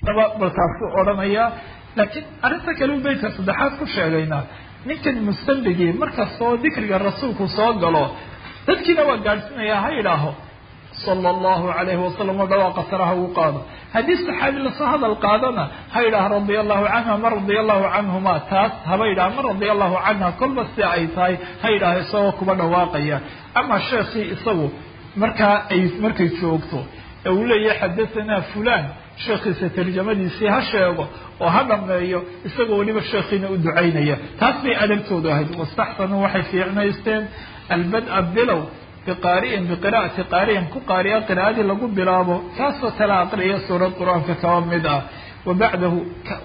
bal taasuu odhanaya laakiin arrinta kale u beytka saddexaad ku sheegaynaa ninkan mustamligii markastoo dikriga rasuulku soo galo dadkiina waa gaadhsiinaya ha yidhaaho sala allahu calayhi wasalam oo dhawaaqa saraha uu qaado haddii saxaabi lasoo hadal qaadana ha yidhaha radia allahu canha ma radia allahu canhuma taas haba yidhaha ma radia allahu canha kolba si ay tahay ha yidhaaha isagoo kuba dhawaaqaya ama sheekhii isagu markaa ay markay joogto ee uu leeyahay xadahanaa fulan sheekhiisa tarjamadiisii ha sheego oo ha dhameeyo isagoo weliba sheekhiina u ducaynaya taas bay adabtoodu ahayd wastaxsanuu waxay fiicnaysteen albad-a bilow biqaari'in biqira'ati qaari'in ku qaari'a qira'adii lagu bilaabo kaasoo tala aqriya suurad qur-aanka kaba mid ah wa bacdahu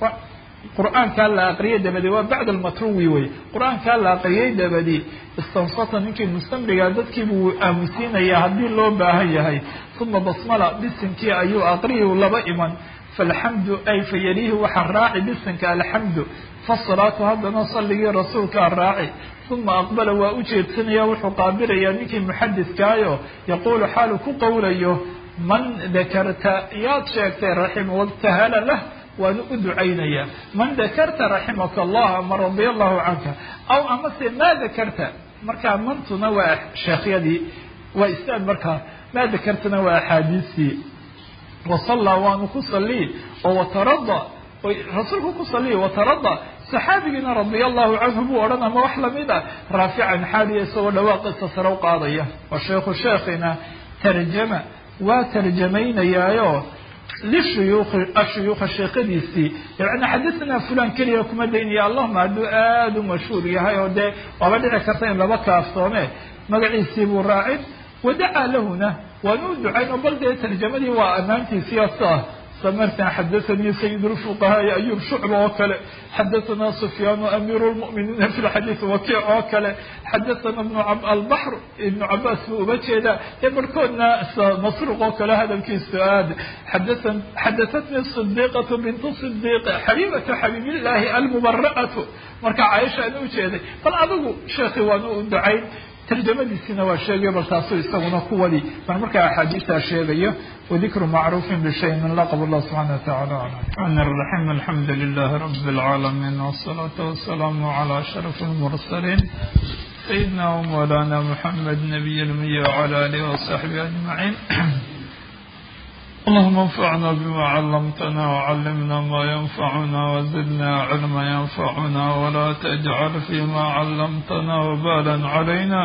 qur-aankaa la aqriyay dabadi waa bacda almatruwi wey qur-aankaa la aqriyay dabadi istansata ninkii mustamliga dadkiibuu aamusiinayaa haddii loo baahan yahay uma basmala bisinkii ayuu aqriyu laba iman falxamdu ay fayalihi waxaa raaci bisinka alxamdu fasalaatu haddana salligii rasuulkaa raaci uma aqbala waa u jeedsanaya wuxuu qaabilayaa ninkii muxadidkaayo yaquulu xaalu ku qowlayo man dakarta yaad sheegtay raxima wabtahala lah waanu u ducaynaya man dakarta raximaka allah ama radia allahu canka aw amase maa dakarta markaa mantuna waa sheekhyadii waa istaan markaa maa dakartana waa axaadiistii wasallaa waanu ku sallii oo watarada rasuulku ku saliya watarada saxaabigiina radia allahu canhu buu odhan ama wax lamid a raafican xaaliya isagoo dhawaaqiisa sare u qaadaya wa sheikhu sheekhina tarjama waa tarjamaynayaayo lishuyuukhi ashuyuukha sheekadiisii yani xadathana fulan keliya kuma daynaya allahuma hadduu aada u mashhuur yahay oo dee waaba dhici karta in laba kaaftoome magaciisii buu raacin wadacaa lahuna waanu u ducayn oo bal dee tarjamadii waa ammaantiisii asa سمرتنا حدثني سيد الفقهاء أيوب شعبة وكله حدثنا سفيان أمير المؤمنين في الحديث وكيع وكله حدثنا ابن عب البحر ابن عباس وبكذا يبركونا مسروق وكله هذا الكيس سؤال حدثن حدثتني الصديقة بنت الصديق حبيبة حبيب الله المبرأة مركع عائشة أنه كذا فالعضو شيخي وأنه دعين tarjamadiisina waa sheegay bal taasuu isaguna kuwadii baan markaa axaadiistaa sheegayo wadikru macruufin bishay min laqab allah subxana watacala aclam الرحمن الرحيم الحمد لله رب العالمين والصلاة والسلام على أشرف المرسلين سيدنا ومولانا محمد نبي المي وعلى آله وصحبه أجمعين اللهم انفعنا بما علمتنا وعلمنا ما ينفعنا وزدنا علما ينفعنا ولا تجعل فيما علمتنا وبالا علينا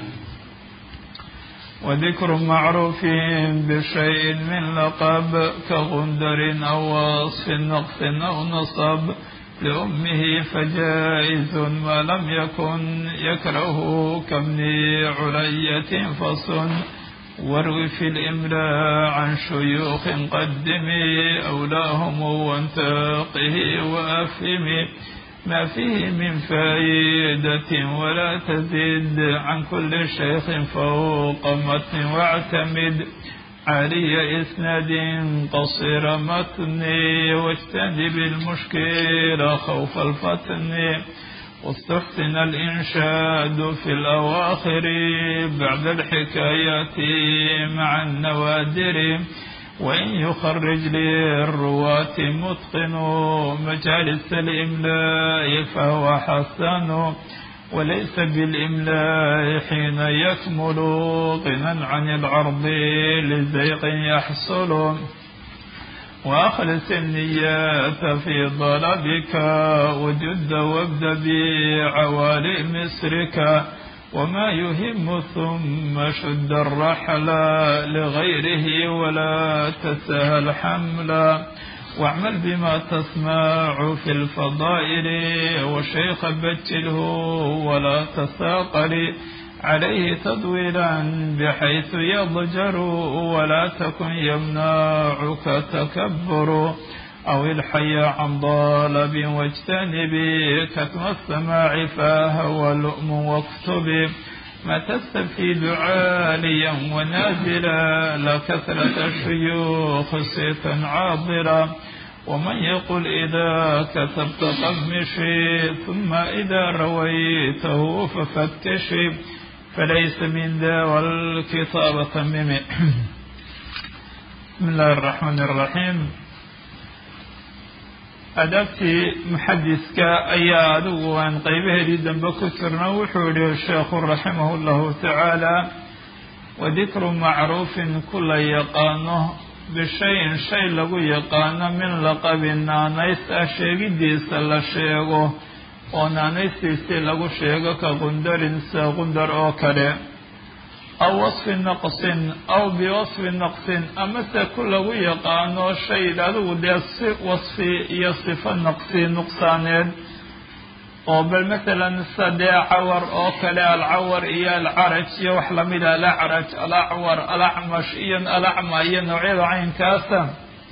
وذكر معروف بشيء من لقب كغندر أو وصف نقص أو نصب لأمه فجائز ما لم يكن يكره كابن علية فصن واروي في الإملاء عن شيوخ قدمي أولاهم وانتقه وأفهمي ما فيه من فائدة ولا تزد عن كل شيخ فوق متن واعتمد عالي إسناد قصير متن واجتنب المشكل خوف الفتن واستحسن الإنشاد في الأواخر بعد الحكايات مع النوادر وإن يخرج للرواة متقن مجالس الإملاء فهو حسن وليس بالإملاء حين يكمل غنى عن العرض لزيق يحصل وأخلص النيات في طلبك وجد وابد بعوالي مصرك وما يهم ثم شد الرحل لغيره ولا تسهل حملا واعمل بما تسمع في الفضائل والشيخ بجله ولا تساقل عليه تضويلا بحيث يضجر ولا تكن يمنعك تكبر أو الحي عن ضالب واجتنب كتم السماع فهو لؤم واكتب ما تستفيد عاليا ونازلا لا كثرة الشيوخ سيفا عاضلا ومن يقل إذا كتبت قمشي ثم إذا رويته ففتشي فليس من ذا والكتاب تمم بسم الله الرحمن الرحيم adaabtii muxadiska ayaa adigu aan qeybaheedii dambe ku jirno wuxuu yihi sheekhu raximahu llahu tacaala wadikru macruufin ku la yaqaano bishayin shay lagu yaqaano min laqabi naanays ah sheegidiisa la sheego oo naanaystiisii lagu sheego ka qundarin sida qundar oo kale aw wasfi naqsin aw biwasfi naqsin amase ku lagu yaqaano shay adigu dee si wasfi iyo sifo naqsi nuqsaaneed oo bal masalan sida dee cawar oo kale alcawar iyo alcaraj iyo wax lamida alacraj alacwar alacmash iyo alacma iyo noocyada caynkaasa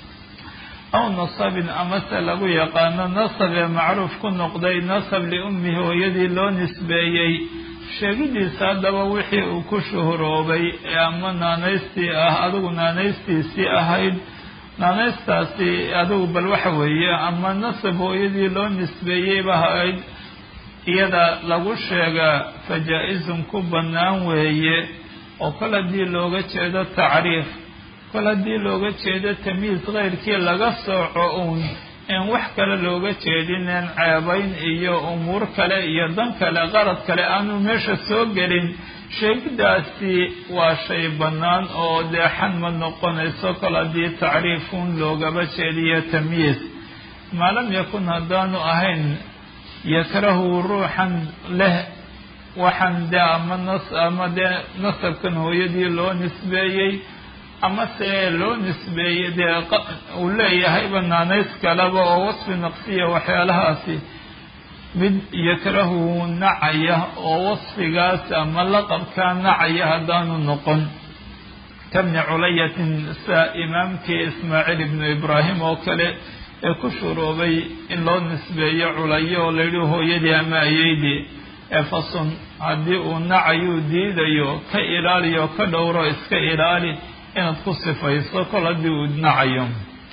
aw nasabin amase lagu yaqaano nasab ee macruuf ku noqday nasab liummihi hooyadii loo nisbeeyey sheegidiisa haddaba wixii uu ku shuhuroobay ee ama naanaystii ah adigu naanaystiisii ahayd naanaystaasi adigu bal waxa weeye ama nasab hooyadii loo nisbeeyeyba ahayd iyada lagu sheegaa fajaa-izun ku bannaan weeye oo kol haddii looga jeedo tacriif kol haddii looga jeedo tamyiis keyrkii laga sooco uun in wax kale looga jeedineen ceebayn iyo umuur kale iyo dan kale qarad kale aanu meesha soo gelin sheegidaasi waa shay bannaan oo deexan ma noqonayso kol haddii tacriifun loogaba jeediyo tamyiis maa lam yakun haddaanu ahayn yakrahu ruuxan leh waxaan dee ama nas ama dee nasabkan hooyadii loo nisbeeyey ama se loo nisbeeyey dee uu leeyahayba naanays kaleba oo wasfi naqsiya waxyaalahaasi mid yakrahu nacaya oo wasfigaas ama laqabkaa nacaya haddaanu noqon kabni culayatin sida imaamkii ismaaciil ibnu ibraahim oo kale ee ku shuroobay in loo nisbeeyo culayo oo layidhi hooyadii ama ayeydii ee fasun haddii uu nacayuu diidayo ka ilaaliyo ka dhowro iska ilaali inaad ku sifayso kol haddii uu nacayo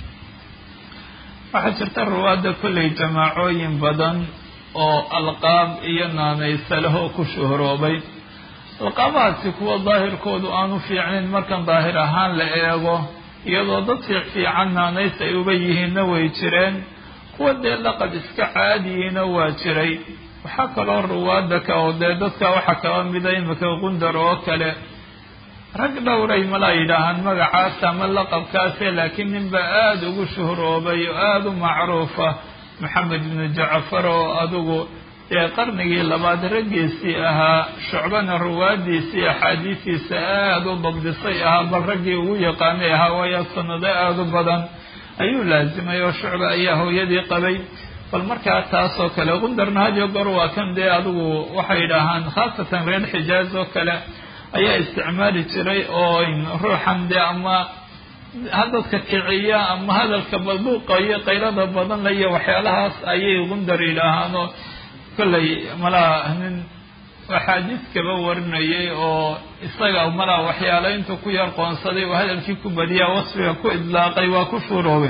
waxaa jirta ruwaadda kollay jamaacooyin badan oo alqaab iyo naanaysalehoo ku shuhroobay alqaabahaasi kuwa daahirkoodu aanu fiicnayn markan daahir ahaan la eego iyadoo dad fiic fiican naanays ay uba yihiinna way jireen kuwa dee laqab iska caadiyiina waa jiray waxaa kaloo ruwaadda ka oo dee dadka waxaa kaba mida imika qundar oo kale rag dhowray malaa yidhaahaan magacaas ama laqabkaase laakiin ninba aada ugu shuhroobay oo aada u macruufa maxamed ibnu jacfar oo adigu dee qarnigii labaad raggiisii ahaa shucbana ruwaadiisii axaadiisiisa aada u dabdisay ahaa bal raggii ugu yaqaanay ahaa waayo sanado aada u badan ayuu laasimay oo shucba ayaa hooyadii qabay bal markaa taasoo kale qundarna hadiyo goor waa kan dee adigu waxay yidhaahaan khaasatan reer xijaaz oo kale ayaa isticmaali jiray oo ruuxan dee ama hadadka kiciya ama hadalka balbuuqa iyo qaylada badan la iyo waxyaalahaas ayay qundar yidhaahaanoo kollay malaa nin axaadiis kaba warinayay oo isaga malaa waxyaalo intuu ku yar qoonsaday oo hadalkii ku badiyaa wasfiga ku idlaaqay waa ku shuuroobay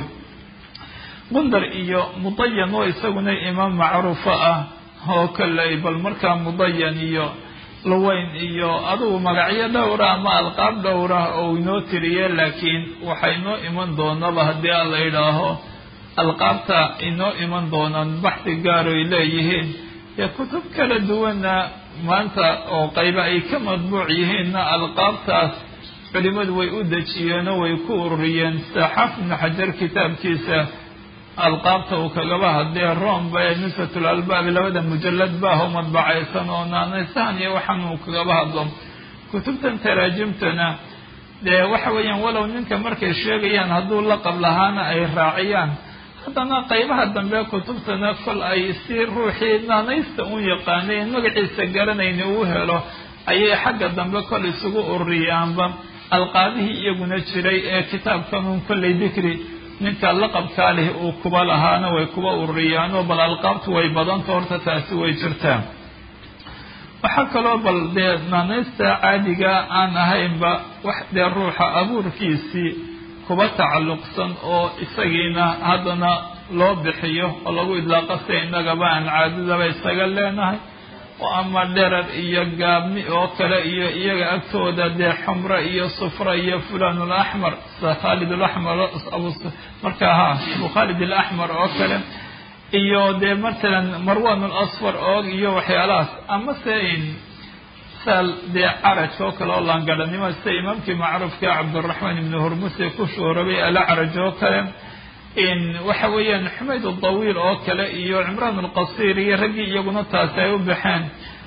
qundar iyo mudayan oo isaguna imaam macruufa ah oo kollay bal markaa mudayan iyo luweyn iyo adugu magacyo dhowra ama alqaab dhowra oo inoo tiriye laakiin waxaa inoo iman doonaba haddii aan la yidhaaho alqaabta inoo iman doonaan baxdi gaar ay leeyihiin dee kutub kala duwana maanta oo qayba ay ka madbuuc yihiinna alqaabtaas culimadu way u dejiyeenoo way ku ururiyeen sida xaafid ibnu xajar kitaabkiisa alqaabta uu kagaba hadlee romba ee nusfatul albaabi labada mujalad baaho madbacaysan oo naanaysahan iyo waxaan uu kagaba hadlo kutubtan taraajimtana dee waxa weeyaan walow ninka markay sheegayaan hadduu laqab lahaana ay raaciyaan haddana qaybaha dambe kutubtana kol ay si ruuxii naanaysta u yaqaanay magaciisa garanayna uu helo ayay xagga dambe kol isugu ururiyaanba alqaabihii iyaguna jiray ee kitaabkanun kollay dikri ninka laqabkaa leh uu kuba lahaana way kuba ururiyaanoo bal alqaabtu way badanta horta taasi way jirtaa waxaa kaloo bal dee naanaysta caadiga aan ahaynba wax dee ruuxa abuurkiisii kuba tacalluqsan oo isagiina haddana loo bixiyo oo lagu idlaaqo sida innagaba aan caadadaba isaga leenahay oo ama dherar iyo gaabni oo kale iyo iyaga agtooda dee xumra iyo sufra iyo fulan alaxmar sida khaalid alaxmar markaa ha abu khaalid alaxmar oo kale iyo dee matalan marwan alasfar oo iyo waxyaalahaas amase saal dee caraj oo kale oo laangadhanimo sida imaamkii macruufka cabdiraxmaan ibnu hurmuse ku shuurabay alacraj oo kale waxa weeyaan xumayd adawiil oo kale iyo cimraan alqasiir iyo raggii iyaguna taasi ay u baxeen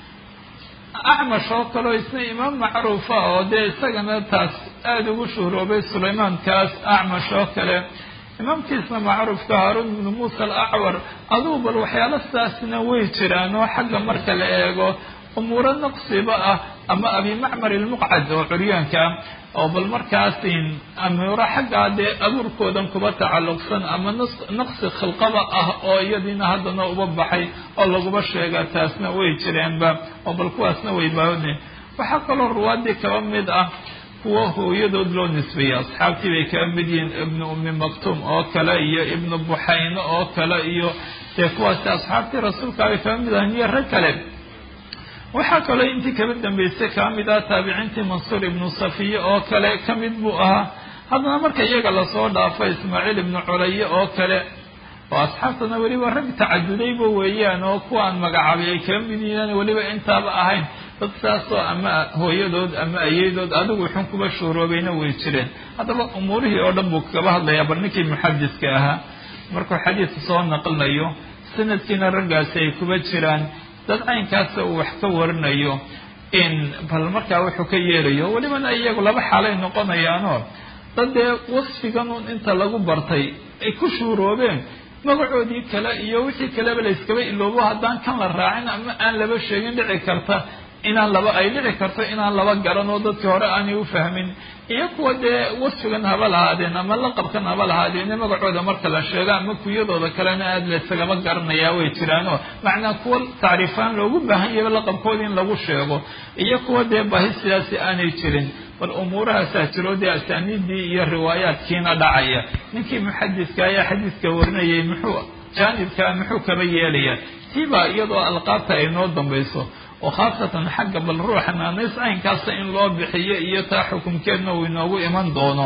acmash oo kaleo isna imaam macruufa oo dee isagana taas aada ugu shuhroobay sulaymaankaas acmash oo kale imaamkiisna macruufka haaruun ibnu muusa alacwar adugu bal waxyaalo sidaasna way jiraan oo xagga marka la eego umuuro naqsiba ah ama abimacmar ilmuqcad oo curyaanka ah oo bal markaas amuuro xaggaa dee abuurkoodan kuba tacalluqsan ama naqsi khilqaba ah oo iyadiina haddana uba baxay oo laguba sheega taasna way jireenba oo bal kuwaasna way baahone waxaa kaloo ruwaadii kaba mid ah kuwa hooyadood loo nisbeeyey asxaabtii bay kaba mid yihiin ibnu ummi maktuum oo kale iyo ibnu buxayno oo kale iyo dee kuwaasi asxaabtii rasuulka bay kaba mid ahan iyo rag kale waxaa kaloo intii kaba dambeysay kaa mid ah taabiciintii mansuur ibnu safiye oo kale ka mid buu ahaa haddana marka iyaga lasoo dhaafo ismaaciil ibnu culaye oo kale oo asxaabtana weliba rag tacadudayba weeyaan oo kuwaan magacaabay ay kaba mid yihiin weliba intaaba ahayn dad saasoo ama hooyadood ama ayadood adigu xun kuba shuuroobayna way jireen haddaba umuurihii oo dhan buu kaba hadlayaa bal ninkii muxadiska ahaa markuu xadiidka soo naqlinayo sanadkiina raggaasi ay kuba jiraan dad caynkaasa uu wax ka warinayo in bal markaa wuxuu ka yeelayo welibana iyagu laba xaalay noqonayaanoo dad dee wasfigan un inta lagu bartay ay ku shuuroobeen magacoodii kale iyo wixii kaleba la yskaba iloobo haddaan kan la raacin ama aan laba sheegin dhici karta inaan laba ay dhici karto inaan laba garan oo dadkii hore aanay u fahmin iyo kuwa dee wasfigan haba lahaadeen ama laqabkan haba lahaadeen magacooda marka la sheego ama kuyadooda kalena aada laysagama garanayaa way jiraanoo macnaa kuwa tacriifaan loogu baahan yahay laqabkooda in lagu sheego iyo kuwa dee baahi sidaasi aanay jirin bal umuurahaasaa jiro dee asaaniidii iyo riwaayaadkiina dhacaya ninkii muxadiska ayaa xadiiska warinayay muxuu jaanibkaa muxuu kaba yeelaya tiibaa iyadoo alqaabta ay noo dambayso oo khaasatan xagga bal ruuxa naanays caynkaasa in loo bixiyo iyo taa xukumkeedna uu inoogu iman doono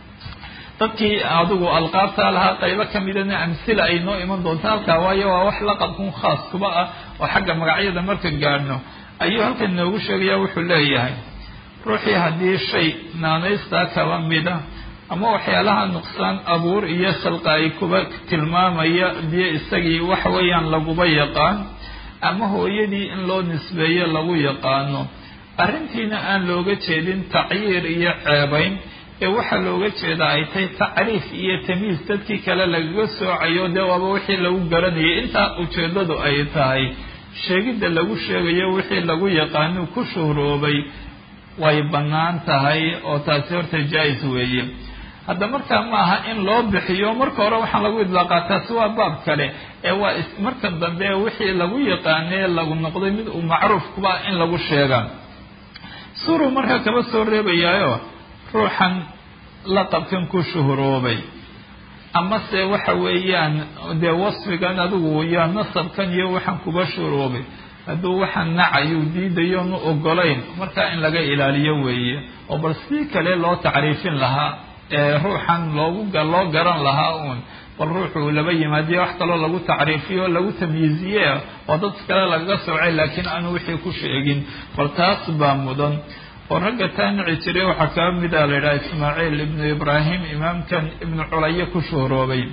dadkii adigu alqaabtaa lahaa qaybo ka midana amsila ay noo iman doonto halkaa waayo waa wax laqabkun khaas kuba ah oo xagga magacyada marka gaadhno ayuu halkan inoogu sheegaya wuxuu leeyahay ruuxii haddii shay naanaystaa kaba mida ama waxyaalaha nuqsaan abuur iyo khalqa ay kuba tilmaamaya biyo isagii waxa weeyaan laguba yaqaan ama hooyadii in loo nisbeeyo lagu yaqaano arrintiina aan looga jeedin tacyiir iyo ceebayn ee waxaa looga jeeda ay tahay tacriif iyo tamiis dadkii kale lagaga soocayo dee waaba wixii lagu garanayay intaa ujeeddadu ay tahay sheegidda lagu sheegayo wixii lagu yaqaano ku shuhroobay way bannaan tahay oo taasi horta jaa-is weeye hadda markaa ma aha in loo bixiyo marka hore waxaan lagu idlaaqaa taasi waa baab kale ee waa marka dambe wixii lagu yaqaanee lagu noqday mid uu macruuf kuba in lagu sheegaa suuruu markaa kaba soo reebayaayo ruuxan laqabkan ku shuhuroobay amase waxa weeyaan dee wasfigan adigu iyo nasabkan iyo waxaan kuba shuhuroobay hadduu waxaan nacayuu diidayoonu ogolayn markaa in laga ilaaliyo weeye oo bal sidii kale loo tacriifin lahaa ee ruuxan loogu loo garan lahaa uun bal ruuxuu laba yimaadiyo wax kaloo lagu tacriifiyo lagu tamyiiziye oo dadka kale lagaga soocay laakiin aanu wixii ku sheegin bal taas baa mudan oo ragga taa nici jiray waxaa kaba mid a la yidhaha ismaaciil ibnu ibraahim imaamkan ibnu culaye ku shuhroobay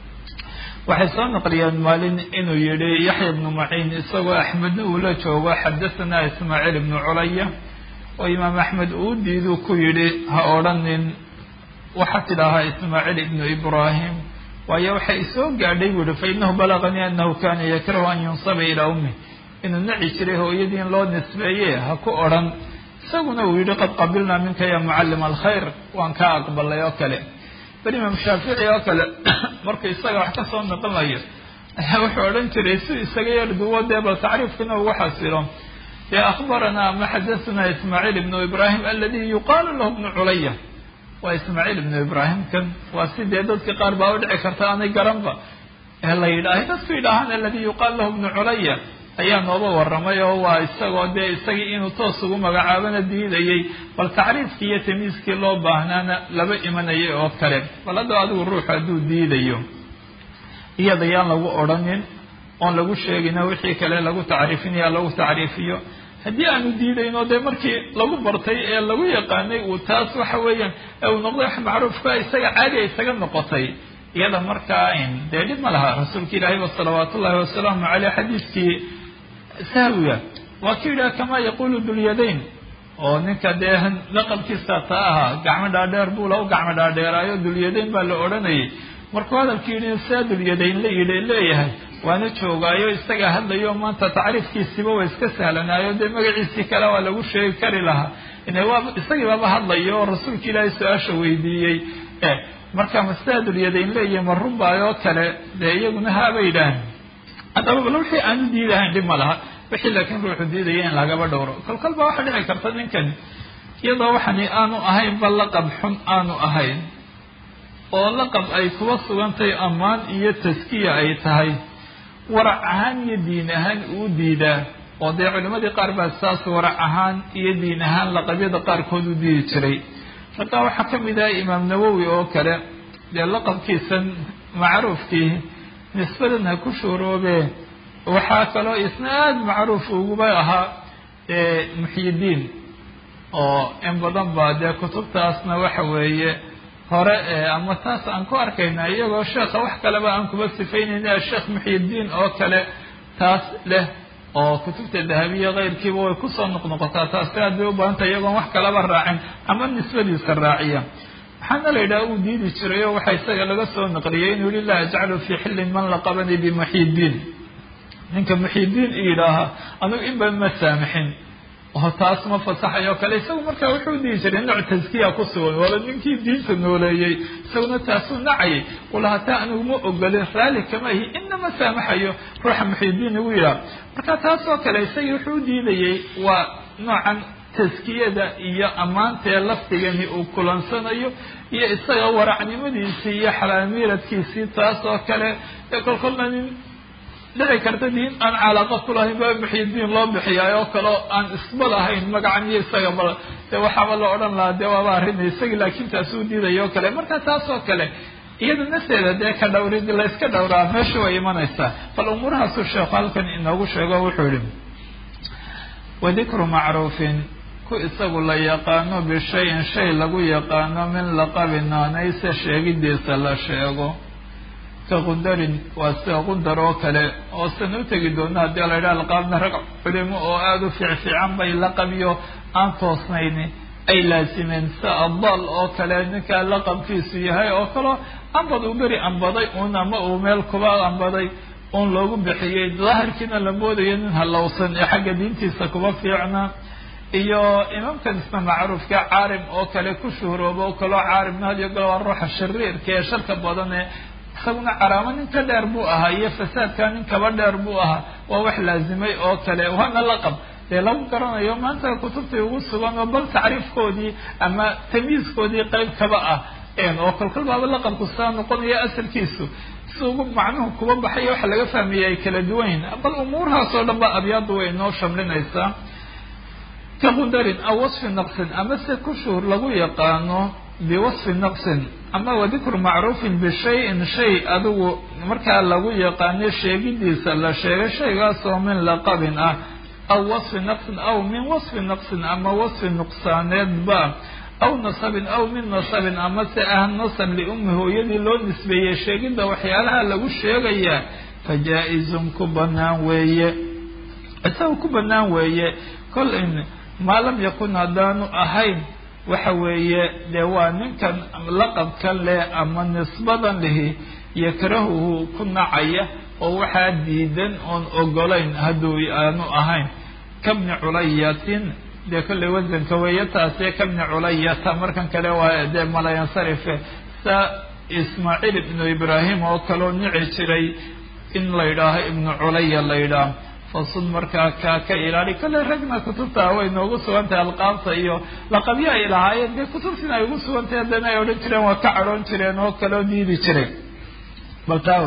waxay soo naqliyeen maalin inuu yihi yaxya ibnu maciin isagoo axmedna uu la joogo xadahanaa ismaaciil ibnu culaya oo imaam axmed uu diidu ku yidhi ha odhanin waxaa tidhaahaa ismaaciil ibnu ibraahim waayo waxay isoo gaadhay buu yihi fa inahu balaganii anahu kana yakrahu an yunsaba ilaa ummih inuu naci jiray hooyadii in loo nisbeeye ha ku odhan isaguna uu yihi qad qabilnaa minka ya mucalima alkhayr waan kaa aqbalay oo kale bal imaam shaafici oo kale markuu isaga wax ka soo noqonayo ayaa wuxuu odhan jiray si isaga yar duwo dee bal tacriifkina ugu xasilo dee akhbaranaa ama xadahanaa ismaaciil ibnu ibraahim aladi yuqaalu lahu ibnu culaya waa ismaaciil ibnu ibraahim kan waa sidee dadka qaar baa u dhici karta aanay garanba ee la yidhaahay dadku yidhaahaan aladi yuqaal lahu ibnu culaya ayaa nooba warramay oo waa isagoo dee isagii inuu toos ugu magacaabana diidayay bal tacriifkii iyo tamiiskii loo baahnaana laba imanayay oo kale bal hadda adigu ruuxu hadduu diidayo iyada yaan lagu odhanin oon lagu sheegina wixii kale lagu tacriifinaya lagu tacriifiyo haddii aanu diidayno dee markii lagu bartay ee lagu yaqaanay uu taas waxa weeyaan uu noqday wax macruufka isaga caadi ay isaga noqotay iyada markaa dee dhib ma laha rasuulka ilaahi wa salawaat ullahi wasalaamu caleyh xadiiskii sahwiga waa ku yidhaha kamaa yaqulu dulyadayn oo ninka dee laqabkiisa ta ahaa gacmo dhaadheer buu la u gacmo dhaadheeraayo dulyadayn baa la odhanayay markuu hadalkii yidhi saa dulyadayn la yidhi leeyahay waana joogaayo isaga hadlayo maanta tacriifkiisiba waa iska sahlanaayo dee magaciisii kale waa lagu sheegi kari lahaa waa isagii baaba hadlayo oo rasuulka ilaahay su-aasha weydiiyey marka masaa dulyadayn leeyahay ma runbaayoo kale dee iyaguna haabay yidhaahan haddaba bal wixii aanu diidahayn dhib ma laha wixii laakiin ruuxu diidaya in lagaba dhowro kolkol baa waxaa dhici karta ninkan iyadoo waxani aanu ahayn ba laqab xun aanu ahayn oo laqab ay kuba sugantay ammaan iyo taskiya ay tahay warac ahaan iyo diin ahaan uu diidaa oo dee culimadii qaar baa saas warac ahaan iyo diin ahaan laqabyada qaarkood u diidi jiray markaa waxaa ka mid ah imaam nawowi oo kale dee laqabkiisan macruufkii nisbadan ha ku shuuroobee waxaa kaloo isna aada macruuf uguba ahaa muxyidiin oo in badan baa dee kutubtaasna waxa weeye hore ama taas aan ku arkayna iyagoo sheekha wax kaleba aan kuba sifaynayna sheekh muxyidiin oo kale taas leh oo kutubta dahabiya keyrkiiba way kusoo noqnoqotaa taasi aad bay u baahantay iyagoon wax kalaba raacin ama nisbadiisa raaciya waxaana la yidhaha uu diidi jiray oo waxaa isaga laga soo naqliyay inuu yihi laa ajcalu fii xillin man laqabanii bimuxyidiin ninka muxyidiin i yidhaaha anugu inba ma saamixin oo taas ma fasaxayo o kale isagu markaa wuxuu dihi jiray nooc taskiya ku sugan waaba ninkii diinta nooleeyey isaguna taasuu nacayay walaha taa anigu ma ogolin raalli kama ihi inama saamaxayo ruuxa muxyidiin igu yidhaha marka taas oo kale isagii wuxuu diidayey waa noocan taskiyada iyo ammaantee laftigani uu kulansanayo iyo isaga waracnimadiisii iyo xalaamiiradkiisii taas oo kale ee kolkolna nin dhici karta diin aan calaaqa ku lahayn baa muxyidiin loo bixiyaay oo kaleo aan isba lahayn magacan iyo isaga bal dee waxaaba la odhan lahaa dee waaba arina isagii laakiin taasuu diidaya oo kale marka taas oo kale iyada nafteeda dee ka dhowrid layska dhowraa meesha way imanaysaa bal umuurahaasuu sheekhu halkan inoogu sheego wuxuu yihi wadikru macruufin ku isagu la yaqaano bishayin shay lagu yaqaano min laqabi naanayse sheegidiisa la sheego ka qundarin waa sida qundar oo kale oo sana u tegi doona haddii la yidhaha laqaabna rag culimo oo aada u fiicfiican bay laqabyo aan toosnayni ay laasimeen sida adal oo kale ninkaa laqabkiisu yahay oo kaleo ambad uu beri ambaday uun ama uu meel kuba ambaday uun loogu bixiyey daahirkiina la moodayo nin halowsan ee xagga diintiisa kuba fiicna iyo imaamkan isna macruufka caarim oo kale ku shuhrooba oo kaleo caarimna had iyo galo waa ruuxa shariirka ee sharka badan ee isaguna caraamo nin ka dheer buu ahaa iyo fasaadka nin kaba dheer buu ahaa waa wax laazimay oo kale waana laqab dee lagu garanayo maanta kutubtii ugu sugan oo bal tacriifkoodii ama tamyiiskoodii qeyb kaba ah oo kolkol baaba laqabku saa noqonaya asalkiisu si ugu macnuhu kuba baxayo waxa laga fahmaya ay kala duwanyihin bal umuurahaas oo dhan ba abyaaddu way inoo shamlinaysaa ka qundarin aw wasfi naqsin ama se ku shuhur lagu yaqaano biwasfi naqsin ama wadikru macruufin bishayin shay adigu markaa lagu yaqaano sheegidiisa la sheegay shaygaasoo min laqabin ah aw wasfi naqsin aw min wasfi naqsin ama wasfi nuqsaaneedba aw nasabin aw min nasabin ama se ah nasab liummi hooyadii loo nisbeeyey sheegidda waxyaalaha lagu sheegayaa fa jaa-izun ku banaan weeye isaga ku banaan weeye kol in maa lam yakun haddaanu ahayn waxa weeye dee waa ninkan laqabkan leh ama nisbadan lihi yakrahuhu ku nacaya oo waxaa diidan oon ogolayn hadduu aanu ahayn kabni culayatin dee kollay wasanka weeye taase kabni culayata markan kale waa dee malayansarife sa ismaaciil ibnu ibraahim oo kaloo nici jiray in la yidhaaho ibnu culaya la yidhaah fasud markaa kaa ka ilaali kolley ragna kutubta way noogu sugan tahay alqaabta iyo laqabyo ay lahaayeen dee kutubtina ay ugu sugan tahay haddana ay odhan jireen waa ka cadhoon jireen oo kaloo diidi jiray bal taawe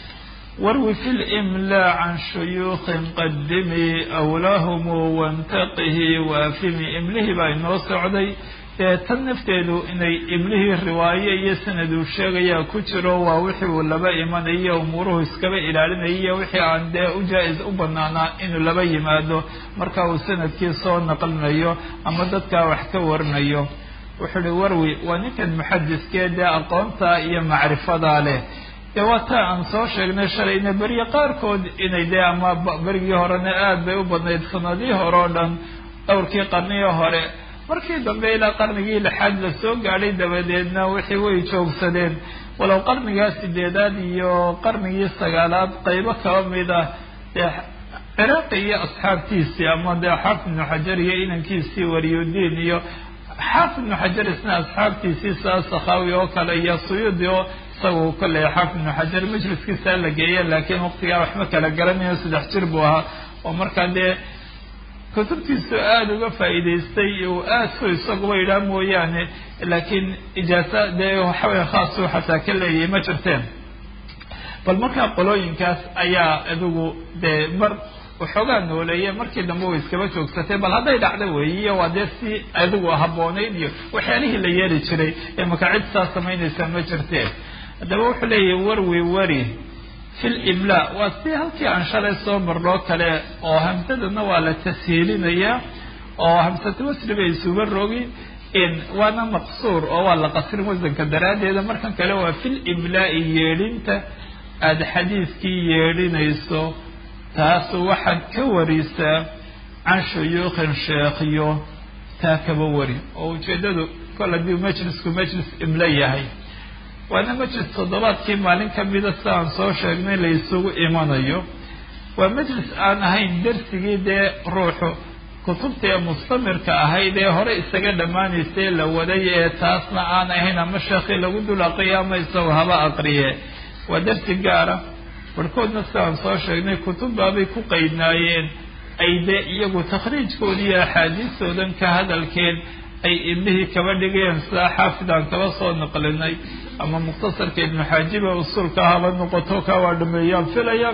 warwi fi limlaa can shuyuukin qadimi awlahumu wantaqihi waafimi imlihii baa inoo socday dee tan nafteedu inay iblihii riwaaye iyo sanad uu sheegayaa ku jiro waa wixii uu laba imanayo umuuruhu iskaba ilaalinaya iyo wixii aan dee u jaa-is u banaanaa inuu laba yimaado marka uu sanadkii soo naqlinayo ama dadkaa wax ka warinayo wuxuu uhi warwi waa ninkan muxadiskee dee aqoonta iyo macrifadaa leh dee waa taa aan soo sheegnay shalayna beriye qaarkood inay dee ama berigii horena aada bay u badnayd sanadihii hore oo dhan dhowrkii qarnigii hore markii dambe ilaa qarnigii lixaad la soo gaadhay dabadeedna wixii way joogsadeen walow qarnigaa sideedaad iyo qarnigii sagaalaad qaybo kaba mid ah dee ciraaqi iyo asxaabtiisii ama dee xaafid ibnu xajar iyo inankiisii wariyudiin iyo xaafid ibnu xajar isna asxaabtiisii saa sakhaawi oo kale iyo suyuudi oo isagu kolley xaafid ibnu xajar majliskiisaa la geeya laakiin waqtigaa waxma kala garanayo saddex jir buu ahaa oo markaa dee kutubtiisu aada uga faa'iidaystay uu aada ku isaguba idhaa mooyaane laakiin ijaasa dee waxaweye khaasuu xataa ka leeyahay ma jirteen bal markaa qolooyinkaas ayaa adigu dee mar waxoogaa nooleeye markii dambe way iskaba joogsatay bal hadday dhacdo weeyiyo waa dee si adigu habboonayd iyo waxyaalihii la yeeli jiray ee maka cid saa samaynaysa ma jirteen haddaba wuxuu leeyahay warwi wari fi libla waa si halkii aan shalay soo marnoo kale oo hamsadana waa la tashiilinayaa oo hamsatu wasri bay isuba rogi waana maqsuur oo waa la qasrin wasanka daraaddeeda markan kale waa fil iblaa'i yeedhinta aada xadiidkii yeedhinayso taasu waxaad ka warisaa can shuyuukhin sheekhiyo taa kaba wari oo ujeeddadu kol haddii majlisku majlis iblo yahay waana majlis toddobaadkii maalin ka mida si aan soo sheegnay la isugu imanayo waa majlis aan ahayn darsigii dee ruuxu kutubta ee mustamirka ahayd ee hore isaga dhammaanaysay la waday ee taasna aan ahayn ama sheekhii lagu dul aqriya ama isagoo haba aqriye waa darsi gaara barhkoodna si aan soo sheegnay kutubbaabay ku qaydnaayeen ay dee iyagu takhriijkoodi iyo axaadiistoodan ka hadalkeed ay iblihii kaba dhigayeen sidaa xaafidaan kaba soo naqlinay ama mukhtasarka ibnu xaajiba usuulka haba noqoto ka waa dhameeyaan filayaan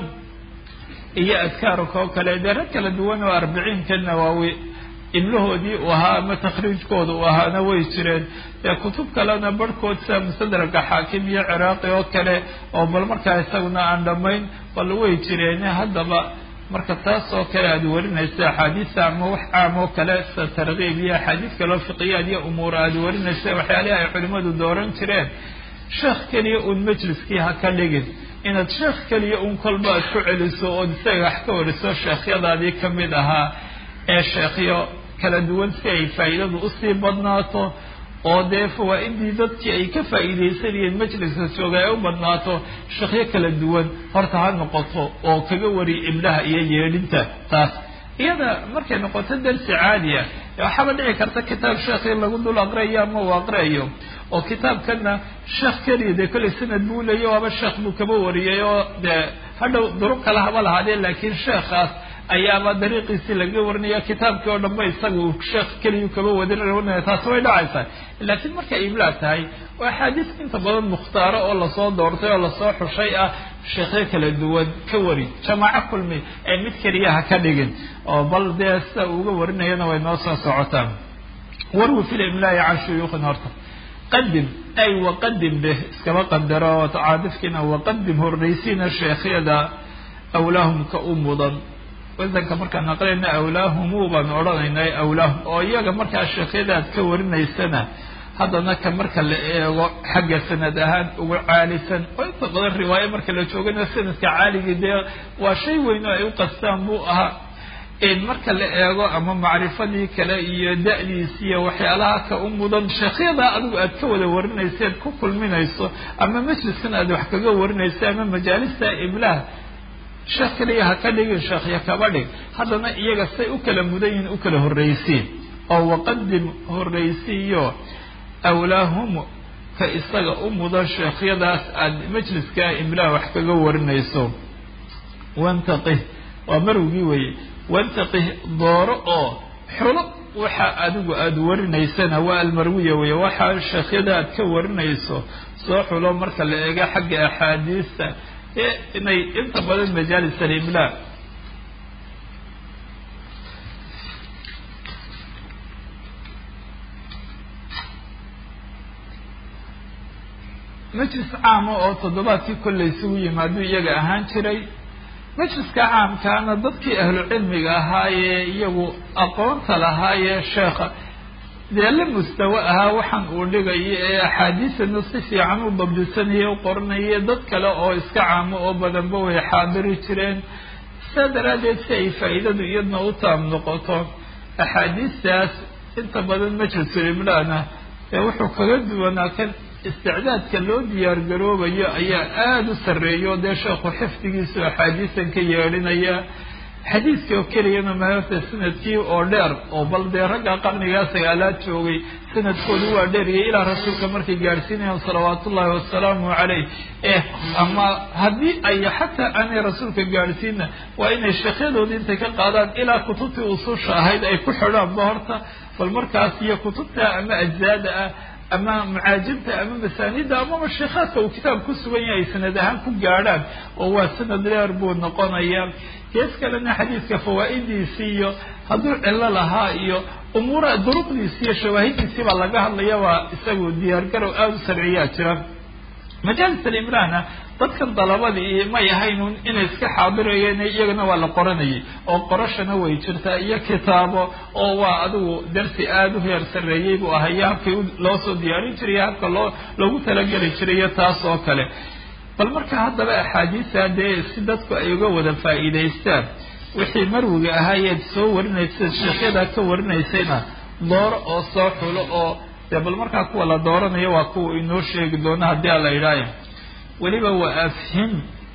iyo adkaarka oo kale dee rag kala duwan oo arbiciinka nawaawi iblahoodii uu ahaa ama takhriijkooda uu ahaana way jireen dee kutub kalena barhkood sida musadraka xaakim iyo ciraaqi oo kale oo bal markaa isaguna aan dhammayn bal way jireen haddaba marka taas oo kale aada warinaysa axaadiista ama wax caam oo kale sida tarkiib iyo axaadiis kaleo fiqiyaad iyo umuura aada warinaysa waxyaalihi ay culimadu dooran jireen sheekh keliya uun majliskii ha ka dhigin inaad sheekh keliya uun kolba aad ku celiso ood isaga wax ka wariso sheekhyadaadii ka mid ahaa ee sheekhyo kala duwan si ay faa'iidadu usii badnaato oo dee fawaa-idii dadkii ay ka faa'iidaysanayeen majliska jooga ay u badnaato sheekhyo kala duwan horta ha noqoto oo kaga wari iblaha iyo yeedhinta taas iyada markay noqoto darsi caadiya waxaaba dhici karta kitaab sheekhi lagu dul aqriayo ama uu aqriayo oo kitaabkana sheekh keliya dee kollay sanad buu leeya waaba sheekh buu kaba wariyay oo dee hadhow duruq kale haba lahaadee laakiin sheekhaas ayaaba dariiqiisii laga warinaya kitaabkii oo dhanba isaga uu sheekh keliyu kaba wadarinaya taasi way dhacaysaa laakiin markay iblaa tahay waa axaadiis inta badan mukhtaaro oo lasoo doortay oo lasoo xushay ah sheekhyo kala duwan ka wari jamaaco kulmi ee mid keliya ha ka dhigin oo bal dee sida uga warinayana way noo soo socotaan warwi fil imlaa'i can shuyuukhin horta qadim ay waqadim beh iskaba qadaro caadifkiina waqadim horraysiina sheekhyada awlaahum ka u mudan wasanka markaan aqrinayna awlaahumu baan odhanaynay awlaahum oo iyaga markaa sheekhyada aad ka warinaysana haddana ka marka la eego xagga sanad ahaan ugu caalisan oo inta badan riwaayo marka la joogana sanadka caaligii dee waa shay weyn oo ay u qastaan buu ahaa marka la eego ama macrifadii kale iyo da-diisi iyo waxyaalaha ka u mudan sheekhyada adigu aad ka wada warinayseed ku kulminayso ama majliskan aad wax kaga warinayso ama majaalista iblaah sheekh kaliya ha ka dhigin sheekhya kaba dhig haddana iyaga say u kala mudan yihin u kala horraysiin oo waqadim horraysiiyo awlaahum ka isaga u mudan sheekhyadaas aada majliska imlaah wax kaga warinayso wantaqih waa marwigii weeye wantaqih dooro oo xulo waxa adigu aada warinaysana waa almarwiya weeye waxaa sheekhyada aad ka warinayso soo xulo marka la eego xagga axaadiista ee inay inta badan majaalis alimlaa majlis caama oo toddobaadkii kollay isugu yimaadu iyaga ahaan jiray majliska caamkaana dadkii ahlu cilmiga ahaayee iyagu aqoonta lahaayee sheekha dee la mustawo ahaa waxaan uu dhigayo ee axaadiisana si fiican u dabdisanaya u qoranaya dad kale oo iska caamo oo badanba way xaadiri jireen saa daraaddeed si ay faa'iidadu iyadna u taam noqoto axaadiistaas inta badan majlisul imlaana ee wuxuu kaga duwanaa kan isticdaadka loo diyaar garoobayo ayaa aada u sarreeya oo dee sheekhu xifdigiisu axaadiisan ka yeedhinaya xadiidkii oo keliyana maarta sanadkii oo dheer oo bal dee ragga qarnigaa sagaalaad joogay sanadkoodu waa dheeriya ilaa rasuulka markay gaadhsiinayaan salawaatu ullahi wasalaamu caleyh eh ama haddii ay xataa aanay rasuulka gaadhsiina waa inay sheekyadoodii intay ka qaadaan ilaa kutubtii ususha ahayd ay ku xidhaanba horta bal markaas iyo kutubta ama ajzaada ah ama macaajibta ama masaanida ama mashiikaadka uu kitaab ku sugan yahay sanad ahaan ku gaadhaan oo waa sanad dheer buu noqonaya gees kalena xadiidka fawaa'idiisii iyo hadduu cillo lahaa iyo umuura duruqdiisi iyo shawaahidiisii baa laga hadlaya waa isagu diyaargarow aada u sarciyaa jira majaalis alimraana dadkan dalabadii may ahayn inay iska xaadirayeen iyagana waa la qoranayay oo qorashana way jirtaa iyo kitaabo oo waa adigu darsi aada u heer sarreeyey buu ahayo habkii loo soo diyaarin jiray habka loo loogu talageli jirayo taas oo kale bal marka haddaba axaadiista dee si dadku ay uga wada faa'iidaystaan wixii marwiga ahaayeed soo warinaysa sheekyadaa ka warinaysayna dooro oo soo xulo oo dee bal markaa kuwa la dooranayo waa kuwa inoo sheegi doono haddii a la idhaayo weliba waa afhim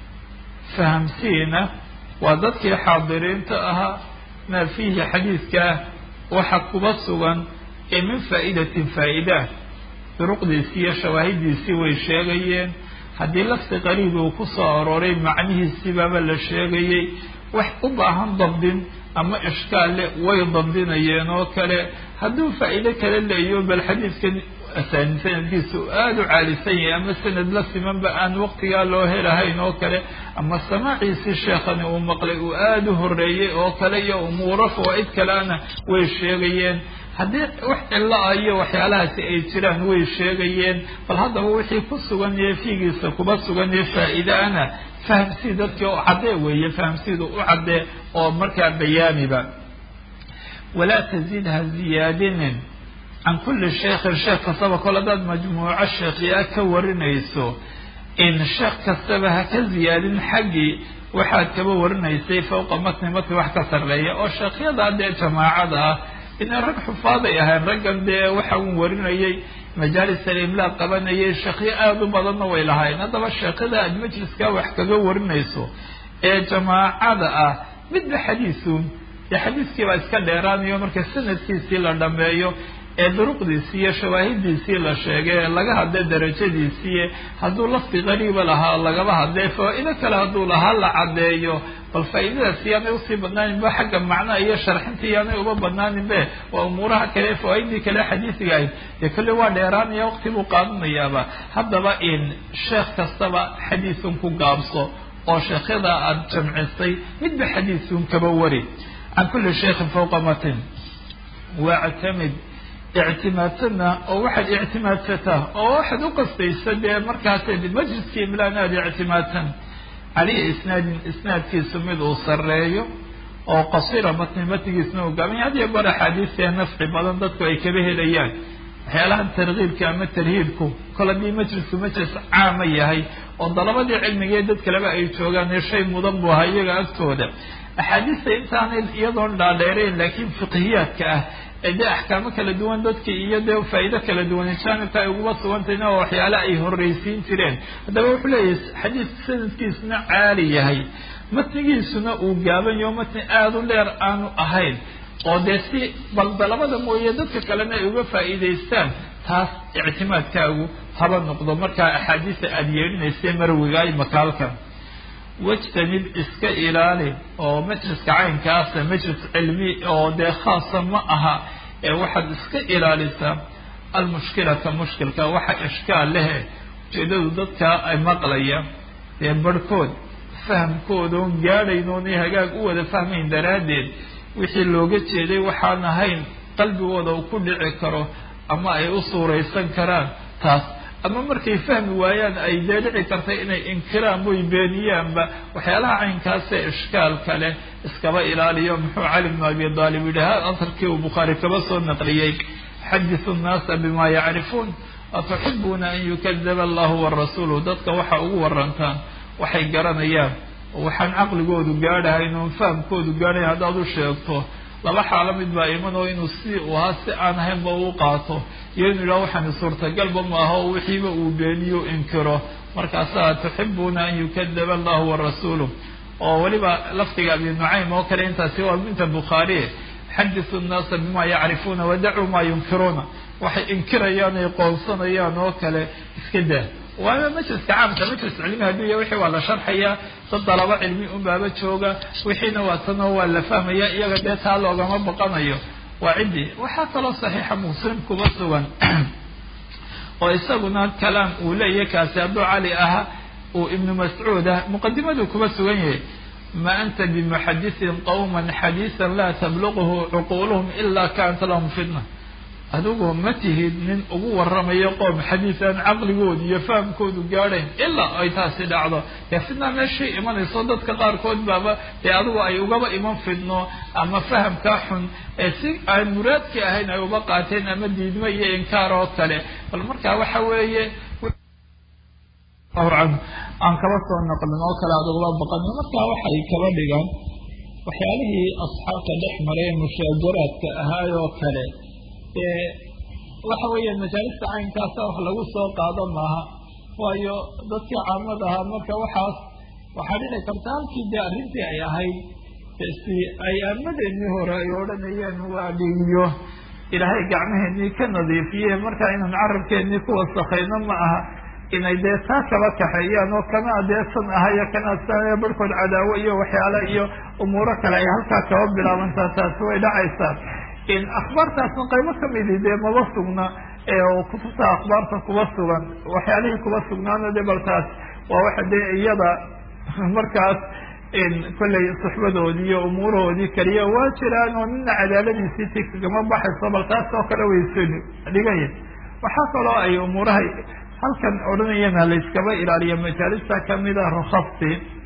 fahamsiina waa dadkii xaadiriinta ahaa maa fiihi xadiidkaa waxa kuba sugan ee min faa'idatin faa'idah duruqdiisii iyo shawaahidiisii way sheegayeen haddii lafdi qariib uu ku soo arooray macnihiisiibaaba la sheegayey wax u baahan dabdin ama ishkaal le way dabdinayeen oo kale hadduu faa'iido kale leeyo bal xadiidkan sanadkiisa u aada u caalisan yahay ama sanad la simanba aan waqtigaa loo helahayn oo kale ama samaaciisii sheekhani uu maqlay uu aada u horeeyey oo kale iyo umuuro fawaa'id kaleana way sheegayeen haddii wax cilo ah iyo waxyaalahaasi ay jiraan way sheegayeen bal haddaba wixii ku sugan yahe fiigiisa kuba sugan yahe faa'iidaana fahamsii dadkii oo caddee weeye fahamsiida u caddee oo markaa bayaamiba walaa taziid ha ziyaadinin can kulli sheekhin sheekh kastaba kol haddaad majmuuco sheekhiyaa ka warinayso in sheekh kastaba ha ka ziyaadin xaggii waxaad kaba warinaysay fawqa matni matni wax ka sarreeya oo sheekhyada dee jamaacada ah inay rag xufaaday ahayn raggan dee waxa uu warinayay majaalis alimlaa qabanayay sheekhyo aada u badanna way lahayn haddaba sheekhada aad majliskaa wax kaga warinayso ee jamaacada ah midba xadiisuun dee xadiiskii baa iska dheeraanayo marka sanadkiisii la dhameeyo ee duruqdiisii iyo shawaahidiisii la sheegay ee laga hadlay darajadiisii hadduu lafdi qariiba lahaa lagaba hadlay faa-ido kale hadduu lahaa la caddeeyo bal faa-idadaas yaanay usii badnaaninba xagga macnaha iyo sharxintii yaanay uba badnaaninbe waa umuuraha kale fawaaidii kale xadiisiga ahayd dee kolley waa dheeraanaya waqti buu qaadanayaaba haddaba in sheekh kastaba xadiisun ku gaabso oo sheekhyada aada jamcisay midba xadiisun kaba wari can kulli sheikhin fawqa matin wactamid ictimaadsanna oo waxaad ictimaadsataa oo waxaad u qastaysa dee markaas majliskii imlaan aada ictimaadsan caleyhi isnaadin isnaadkiisu mid uu sarreeyo oo qasira matni matnigiisna uu gaabanya had iyo goor axaadiisee nafci badan dadku ay kaba helayaan waxyaalahan tarkiibka ama tarhiibku kol haddii majlisku majlis caama yahay oo dalabadii cilmigee dad kaleba ay joogaan shay mudan buu ahaa iyaga agtooda axaadiista intaanay iyadoon dhaadheerayn laakiin fiqhiyaadka ah ee dee axkaamo kala duwan dadkii iyo dee faa'iido kala duwan jaanibka ay uguba sugantayna oo waxyaale ay horreysiin jireen haddaba wuxuu leeyahay xadiidka sanadkiisuna caali yahay matnigiisuna uu gaaban yaho matni aada u dheer aanu ahayn oo dee si bal dalabada mooye dadka kalena ay uga faa'iidaystaan taas ictimaadkaagu haba noqdo markaa axaadiista aada yeedhinaysa marwigaay makaalkan wajtanib iska ilaali oo majliska caynkaasa majlis cilmi oo dee khaasa ma aha ee waxaad iska ilaalisaa almushkilata mushkilka waxa ishkaal lehe ujeedadu dadka ay maqlaya dee barhkood fahamkooda oon gaadhayn oonay hagaag u wada fahmayn daraaddeed wixii looga jeeday waxaan ahayn qalbigooda uu ku dhici karo ama ay u suuraysan karaan taas ama markay fahmi waayaan ay dee dhici kartay inay inkiraan way beeniyaanba waxyaalaha caynkaasee ishkaal kale iskaba ilaaliyo muxuu cali bnu abi aalib yidhi ha asarkii uu bukhaari kaba soo naqliyey xadisu nnaasa bima yacrifuun atuxibuuna an yukadaba allahu warasuulu dadka waxa ugu warantaan waxay garanayaan oo waxaan caqligoodu gaadhahayn oon fahamkoodu gaadhayn haddaad u sheegto laba xaalo mid baa iman oo inuu si uu ahaa si aan ahaynba uu qaato iyo inuu yidhaha waxaani suurtagalba maaha oo wixiiba uu beeniyo inkiro markaasaa tuxibuuna an yukadaba allahu warasuulu oo weliba lafdiga abi nucaym oo kale intaasi waa inta bukhaari xadisu nnaasa bima yacrifuuna wadacuu maa yunkiruuna waxay inkirayaan ay qoonsanayaan oo kale iska daa waana majliska caamka majlis cilmi hadduu ya wixii waa la sharxaya dad dalabo cilmi unbaaba jooga wixiina waa tanoo waa la fahmaya iyaga dee taa loogama baqanayo waa ciddii waxaa kaloo saxiixa muslim kuba sugan oo isaguna kalaam uu leeyahay kaasi hadduu cali ahaa uu ibnu mascuud ah muqadimaduu kuba sugan yahay ma anta bimuxadisin qawman xadiisan laa tabluqhu cuquuluhum ila kanat lahum fitna adigu ma tihid nin ugu waramayo qoom xadiisaan caqligoodu iyo fahamkoodu gaadhayn ilaa ay taasi dhacdo dee fidnaa meeshay imanayso dadka qaarkood baaba dee adigu ay ugaba iman fidno ama fahamkaa xun ee si aan muraadkii ahayn ay uba qaateen ama diidmo iyo inkaar oo kale bal markaa waxa weeye an aan kaba soo naqlin oo kale aad ugaba baqan markaa waxay kaba dhigaan waxyaalihii asxaabta dhex maray mushaajaraadka ahaay oo kale dee waxa weeyaan majaalista caynkaasa wax lagu soo qaado maaha waayo dadkii caamada ahaa marka waxaas waxaa dhici karta halkii dee arrintii ay ahayd si ay aamadeennii hore ay odhanayeen waa dhigiyo ilaahay gacmaheenii ka nadiifiye marka inaan carabkeennii ku wasakayno ma aha inay dee taa kaba kaxeeyaan oo kana adeesan ahayo kana sa barhkood cadaawo iyo waxyaale iyo umuuro kale ay halkaa kaba bilaabantaa taasi way dhacaysaa in akhbaartaasna qaybo kamidi dee maba sugna oo kutubta akhbaarta kuba sugan waxyaalihii kuba sugnaana de bal taas waa waxa dee iyada markaas kollay suxbadoodii iyo umuurahoodii keliya waa jiraan oo nina cadaaladiisii ti kagama baxayso bal taas oo kale wayso dhigaya waxaa kaloo ay umuuraha halkan odhanayana layskaba ilaaliya majaalista kamida rukhasti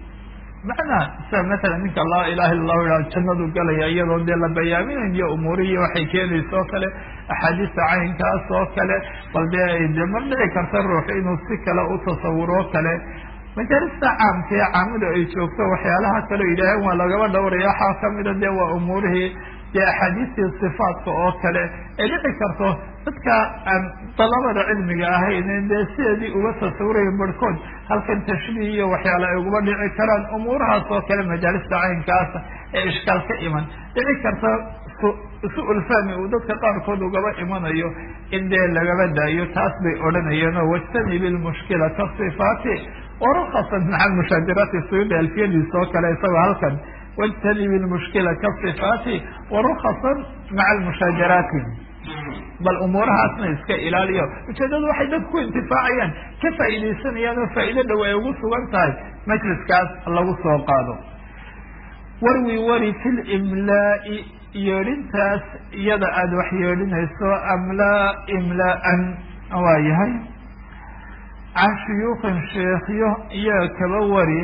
macnaa sida matala ninka laa ilaha illa lahu iha jannadu galaya iyadoo dee la bayaaminayo umuurihii waxay keenaysa oo kale axaadiista caynkaas oo kale bal dee de mar dhici karta ruux inuu si kale u tasawuro kale majaalista caamka ee caamadu ay joogto waxyaalaha kaleo yidhaaheen waa lagaba dhowraya waxaa kamida de waa umuurihii dee axaadiistii sifaatka oo kale ay dhici karto dadka aan dalabada cilmiga ahayn dee sideedii uga tasawuraya barhkood halkan tashbiih iyo waxyaale ay uguba dhici karaan umuurahaas oo kale majaalista caynkaasa ee ishkaal ka iman dhici karta su-ul fahmi uu dadka qaarkood ugaba imanayo in dee lagaba daayo taas bay odhanayeen oo wajtanibi lmushkila kasifaati warukhasan maca mushaajaraati suyuudi alfiyadiisa oo kale isagoo halkan wاjtanibi lmushkila kasifaati warukhasan maca almushaajaraati bal umuurahaasna iska ilaaliyo ujeedadu waxay dadku ku intifaacayaan ka faa'iidaysanayaan oo faa'ido dhow ay ugu sugan tahay majliskaas lagu soo qaado warwi wari fi limlaa'i yeedhintaas iyada aada wax yeedhinayso amlaa imlaa'an waa yahay can shuyuukin sheekyo iyaa kaba wari